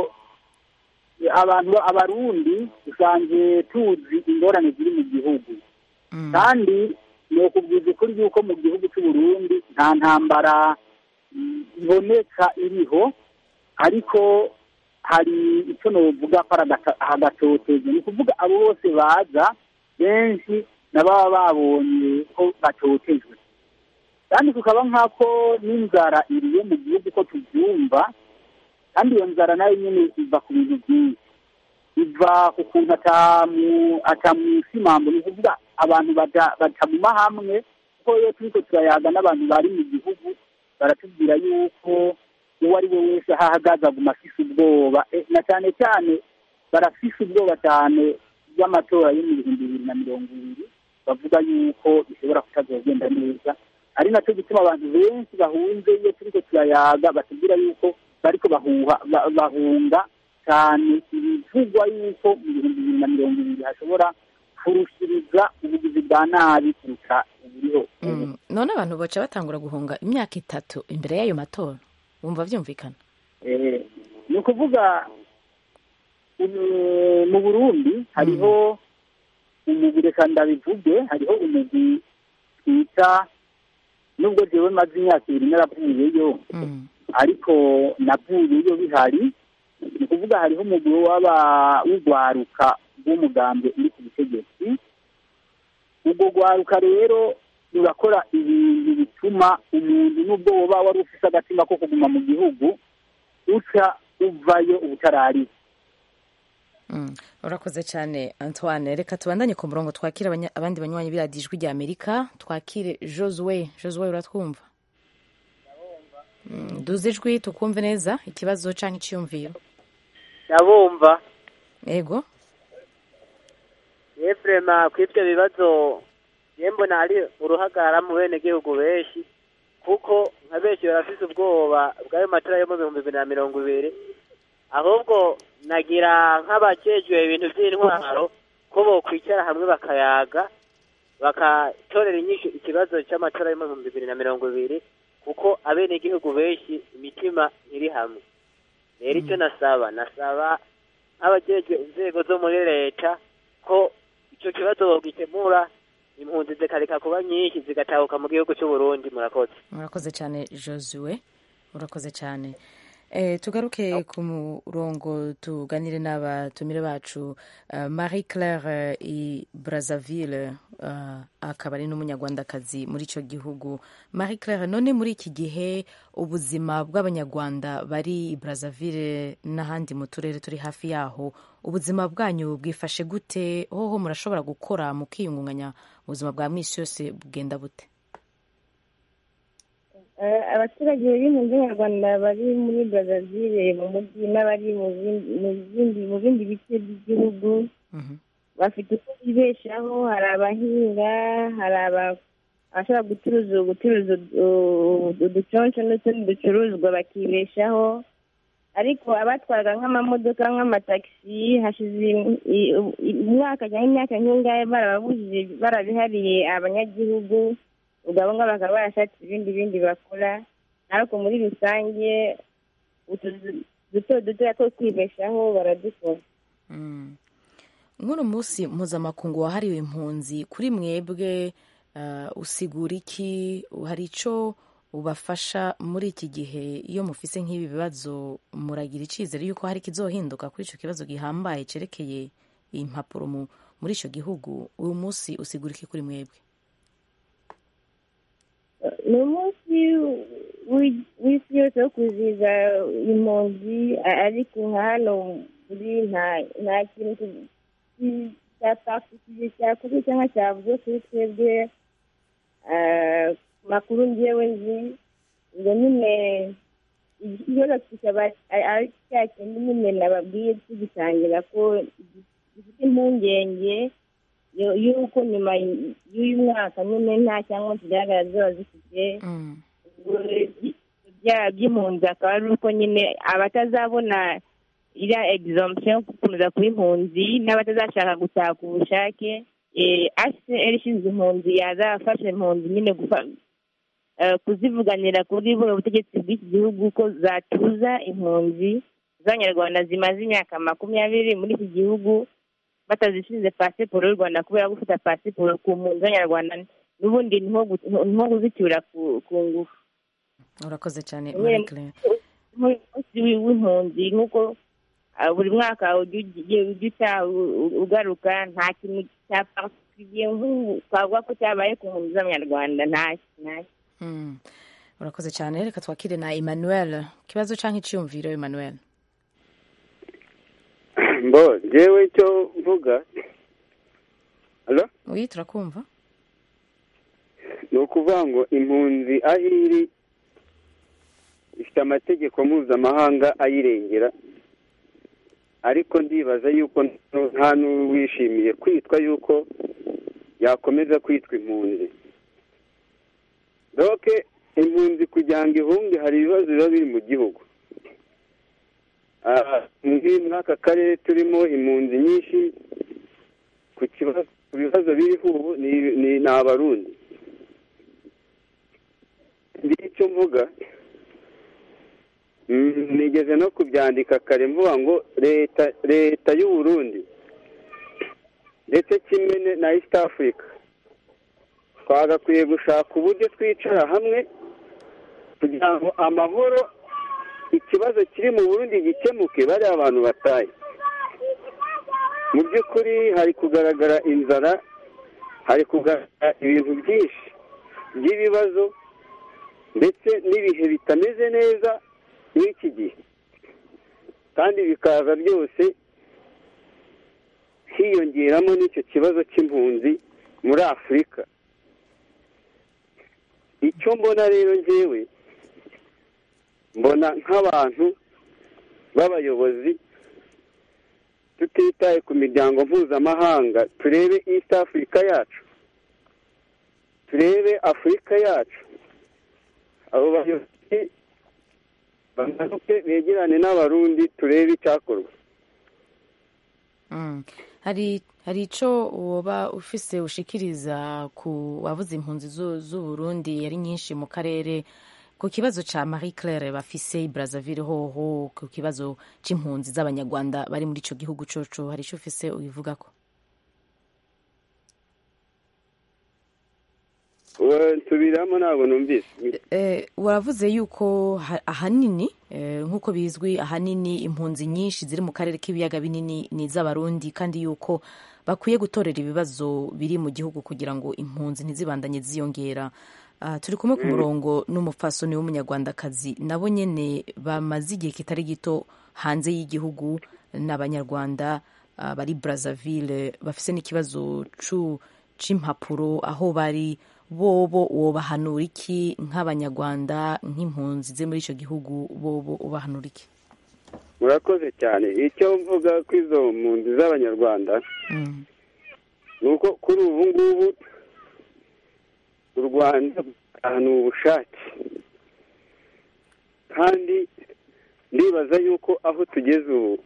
abantu abarundi dusanzwe tuzi ingorane ziri mu gihugu kandi ni ukubwiza ukuri yuko mu gihugu cy'u Burundi nta ntambara mm, iboneka iriho ariko hari icyo novuga ko ari agata- agatoteza ni ukuvuga abo bose baza benshi nababa babonye ko batotejwe kandi tukaba nk'ako n'inzara iriye mu gihugu ko tubyumva kandi iyo nzara nayo nyine iva ku bintu byinshi iva ku kuntu atamu atamusimambo ni ukuvuga abantu bata- batamuma hamwe kuko iyo turiko turayaga n'abantu bari mu gihugu baratubwira yuko uwo ari we wese aho ahagaze aguma afise ubwoba Eh, na cyane cyane barafise ubwoba cyane bw'amatora yo mu bihumbi bibiri na mirongo ibiri bavuga yuko bishobora kutazogenda neza ari nacyo gituma abantu benshi bahunze iyo turiko turayaga batubwira yuko bariko bahuha ba- bahunga cyane ibivugwa yuko mu bihumbi bibiri na mirongo ibiri hashobora kurushiriza ubugizi bwa nabi kuruta uburiho Mm, none abantu baca batangura guhunga imyaka itatu imbere y'ayo matora wumva vyumvikana Eh, ni ukuvuga umu- mu burundi hariho umugwi reka ndabivuge hariho umugwi twita nubwo jewe maze imyaka ibiri naravuyeyo ariko navuyeyo bihari ni ukuvuga hariho umugwi w'aba w'urwaruka rw'umugambi uri ku butegetsi ubwo rwaruka rero rurakora ibintu bituma umuntu n'ubwo woba wari ufite agatima ko kuguma mu gihugu uca uvayo ubutarari Mm. urakoze cyane antoine reka tubandanye ku murongo twakire abanya- abandi banywanyi b'iradiyo ijwi rya amerika twakire josue josue uratwumva Mm, duze ijwi tukumve neza ikibazo cyangwa icyiyumviro ndabumva ego yefurema ku ibyo bibazo ye mbona hari uruhagara mu bene gihugu benshi kuko nka benshi barafite ubwoba bw'ayo matora yo mu bihumbi bibiri na mirongo ibiri ahubwo nagira nk'abakejwe ibintu by'intwaro ko bokwicara hamwe bakayaga bakatorera inyishu ikibazo cy'amatora yo mu bihumbi bibiri na mirongo ibiri kuko abenegihugu benshi imitima ntiri hamwe rero icyo nasaba nasaba nk'abajejwe inzego zo muri leta ko icyo kibazo bogikemura impunzi zikareka kuba nyinshi zigatahuka mu gihugu cy'u Burundi murakoze murakoze cyane josue urakoze cyane Eh, tugaruke ku murongo tuganire n'abatumire bacu uh, marie claire uh, i brazzaville uh, akaba ari n'umunyarwandakazi muri icyo gihugu marie claire none muri iki gihe ubuzima bw'abanyarwanda bari i brazzaville n'ahandi mu turere turi hafi yaho ubuzima bwanyu bwifashe gute hoho murashobora gukora mukiyungunganya ubuzima bwa mwisi yose bugenda bute Eh, abaturage b'impunzi nyarwanda bari muri brazzaville mu mujyi n'abari mu bindi mu bindi mu bindi bice by'igihugu bafite uko bibeshaho hari abahinga hari aba- abashobora gucuruza gucuruza udu- uduconsho n'utundi ducuruzwa bakibeshaho ariko abatwaraga nk'amamodoka nk'amatagisi hashize im- i- i- umwaka cyangwa imyaka nk'ingahe barababujije barabihariye abanyagihugu ubwo abo ngabo bakaba barashatse ibindi bindi bakora ariko muri rusange utuzu duto dutoya two kwibeshaho baradukora nk'uno munsi mpuzamakungu wahariwe impunzi kuri mwebwe uh, usigura iki hari icyo ubafasha muri iki gihe iyo mufise nk'ibi bibazo muragira icyizere yuko hari ikizohinduka kuri icyo kibazo gihambaye cyerekeye impapuro mu- muri icyo gihugu uyu munsi usigura iki kuri mwebwe ni umunsi w'i- w'isi yose wo kwizihiza impunzi a- ariko nka hano muri nta nta kintu ki- ki- cyapakishije cyakozwe cyangwa cyavuzwe kuri twebwe ah, ku makuru ngewe nzi ngo nyine ikibazo kikaba ari- ari cya kindi nyine nababwiye tugitangira ko gifite impungenge yo- y'uko nyuma y'uyu mwaka nyine nta cyangwa kigaragara ziba zifite bya by'impunzi akaba ari uko nyine abatazabona iriya egizomisiyo yo gukomeza kuba impunzi n'abatazashaka gutaha ku bushake hcr ishinzwe impunzi yazafasha impunzi nyine gufa- eh, kuzivuganira kuri buno butegetsi bw'iki gihugu ko zatuza impunzi z'abanyarwanda zimaze imyaka makumyabiri muri iki gihugu batazishinze pasiporo y'u rwanda kubera gufata pasiporo ku mpunzi z'abanyarwanda n'ubundi ni nko gu- ni nko kuzicyura ku ku ngufu urakoze cyane Nyine marie claire nk'umunsi w'impunzi nk'uko ah, buri mwaka ujya ugiye ujya utaha u- u- ugaruka nta kintu cya particulier nk'ubu twavuga ko cyabaye ku mpunzi z'abanyarwanda ntacyo ntacyo Mm. urakoze cyane reka twakire na emmanuel ikibazo cyangwa icyiyumviro emmanuel mbo njyewe icyo mvuga Hello? oui turakumva ni ukuvuga ngo impunzi aho iri ifite amategeko mpuzamahanga ayirengera ariko ndibaza yuko nta n'uwishimiye kwitwa yuko yakomeza kwitwa impunzi doke impunzi kugira ngo ihunge hari ibibazo biba biri mu gihugu Ah, muri muri aka karere turimo impunzi nyinshi ku kibazo ku bibazo biriho ubu ni ni- ni abarundi ndi icyo mvuga Mm, nigeze no kubyandika kare mvuga ngo leta leta y'u Burundi ndetse kimwe ne- na east africa twagakwiye gushaka uburyo twicara hamwe kugira ngo amahoro ikibazo kiri mu burundi gikemuke bariya abantu bataye mu by'ukuri hari kugaragara inzara hari kugaragara ibintu byinshi by'ibibazo ndetse n'ibihe bitameze neza muri iki gihe kandi bikaza byose hiyongeramo n'icyo kibazo cy'impunzi muri afurika icyo mbona rero njyewe mbona nk'abantu b'abayobozi tutitaye ku miryango mpuzamahanga turebe east africa yacu turebe afurika yacu abo bayobozi bamanuke begerane n'abarundi turebe icyakorwa Mm. hari hari ico woba ufise ushikiriza ku wavuze impunzi zu- z'uburundi yari nyinshi mu karere ku kibazo ca marie claire bafise i brazzaville hoho ku kibazo c'impunzi z'abanyarwanda bari muri ico gihugu coco hari ico ufise ubivugako Uwe, nsubiramo ntabwo numvise Eh, waravuze yuko ha- ahanini eh, nk'uko bizwi ahanini impunzi nyinshi ziri mu karere k'ibiyaga binini ni iz'abarundi kandi yuko bakwiye gutorera ibibazo biri mu gihugu kugira ngo impunzi ntizibandanye ziyongera Ah, turi kumwe ku Mm. murongo n'umupfasoni w'umunyarwandakazi nabo nyene bamaze igihe kitari gito hanze y'igihugu n'abanyarwanda ah, bari brazzaville bafise n'ikibazo cu- c'impapuro aho bari bobo wobahanura iki nk'abanyarwanda nk'impunzi ze muri icyo gihugu bobo ubahanura iki murakoze cyane icyo mvuga ko izo mpunzi z'abanyarwanda ni uko kuri ubu ngubu u rwanda ni ubushake kandi ndibaza yuko aho tugeze ubu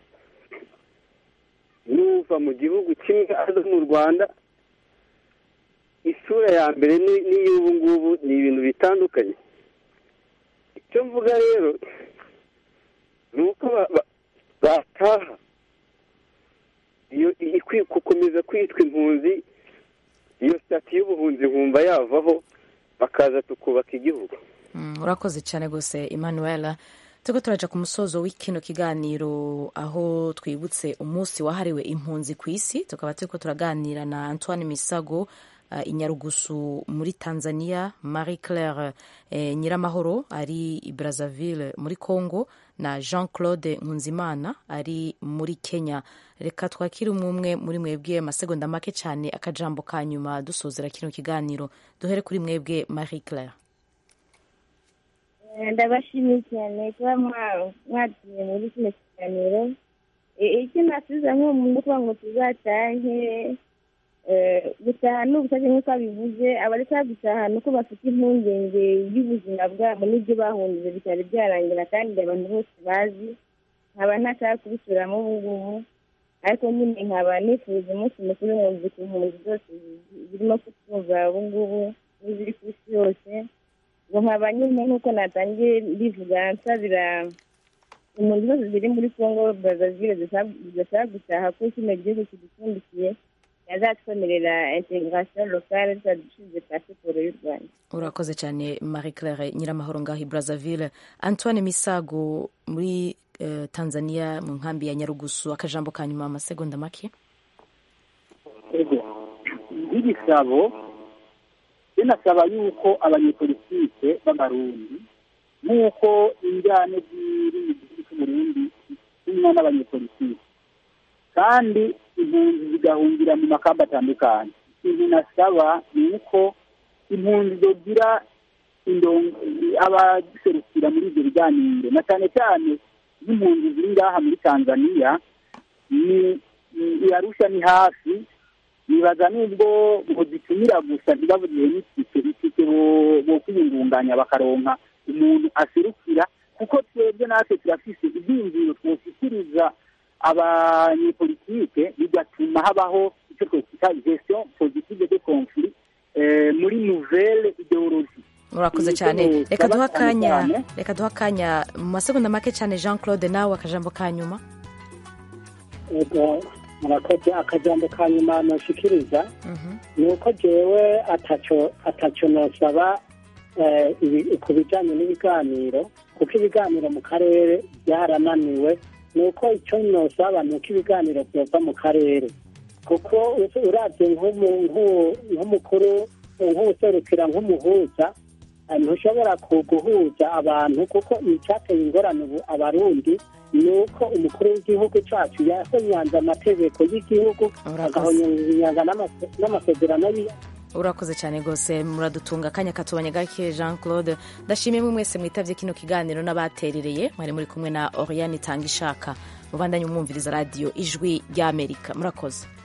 n'uva mu gihugu kimwe aza mu rwanda isura ya mbere ni- n'iy'ubu ngubu ni ibintu bitandukanye icyo mvuga rero ni uko ba- ba- bataha iyo ikwiye gukomeza kwitwa impunzi iyo sitati y'ubuhunzi nkumva yavaho bakaza tukubaka igihugu Mm, urakoze cyane rwose emmanuel turiko turaja ku musozo w'ikino kiganiro aho twibutse umunsi wahariwe impunzi ku isi tukaba turiko turaganira na antoine misago uh, inyarugusu muri tanzania marie claire eh, nyiramahoro ari i brazzaville muri congo na jean claude nkunzimana ari muri kenya reka twakire umwe umwe muri mwebwe amasegonda make cyane akajambo ka nyuma dusozera kino kiganiro duhere kuri mwebwe marie claire Eh, ndabashimiye cyane kuba mwa- mwagiye muri kino kiganiro Eh, icyo nasubiza nk'umuntu kuvuga ngo tuzatahe eh, gutaha ni ubushake nk'uko abivuze abareka gutaha ni uko bafite impungenge y'ubuzima bwabo n'ibyo bahunze bitari byarangira kandi abantu bose bazi nkaba ntashaka kubisuramo ubu ngubu ariko nyine nkaba nifuza umunsi mukuru nkumva ku impunzi zose zi- zirimo kutumva ubu ngubu n'iziri ku isi yose ngo nkaba nyine nk'uko natangiye mbivuga nsabira impunzi zose ziri muri congo brazaville zidashaka gutaha ko kino gihugu kidupfundikiye yazatwemerera integration locale tutadushyize pasiporo y'u rwanda urakoze cyane marie claire nyiramahoro ngaho i brazzaville antoine misago muri eh, tanzania mu nkambi ya nyarugusu akajambo ka nyuma amasegonda make nk'igisabo binasaba yuko abanyepolitike b'abarundi nk'uko injyane ziri mu gihugu cy'uburundi zimwe n'abanyepolitike kandi impunzi zigahungira mu makamba atandukanye ikintu nasaba ni uko impunzi zogira indongo abaserukira muri ibyo biganiro na cyane cyane nk'impunzi ziri ngaha muri tanzania ni ni- arusha ni hafi nibaza nubwo ngo zitumira gusa ntibavugiye n'itike itike bo- bo kwiyungunganya bakaronka umuntu aserukira kuko twebwe natwe turafise ibyiyumviro twoshyikiriza abanyepolitike bigatuma habaho icyo twokwita gestion positive de conflit eh, muri nouvelle ideologie murakoze cyane reka duha akanya reka duha akanya mu masegonda make cyane jean claude nawe akajambo ka nyuma ego murakoze akajambo ka nyuma noshikiriza ni uko jewe ataco ataco nosaba eh, ibi- ku bijanye n'ibiganiro kuko ibiganiro mu karere byarananiwe ni uko icyo nosaba ni uko ibiganiro byova mu karere kuko u- uravye nk'umu- nk'u- nk'umukuru nk'uwuserukira nk'umuhuza eh, ntushobora ku- guhuza abantu kuko icyateye ingorane ubu abarundi ni uko umukuru w'igihugu cyacu yahonyanze amategeko y'igihugu agahonyanga n'amase- n'amasezerano y'i- urakoze cyane rwose muradutunga akanya katubanye gake jean claude ndashimiye mwe mwese mwitabye kino kiganiro n'abaterereye mwari muri kumwe na oriane itanga ishaka mubandanye umwumviriza radiyo ijwi ry'amerika murakoze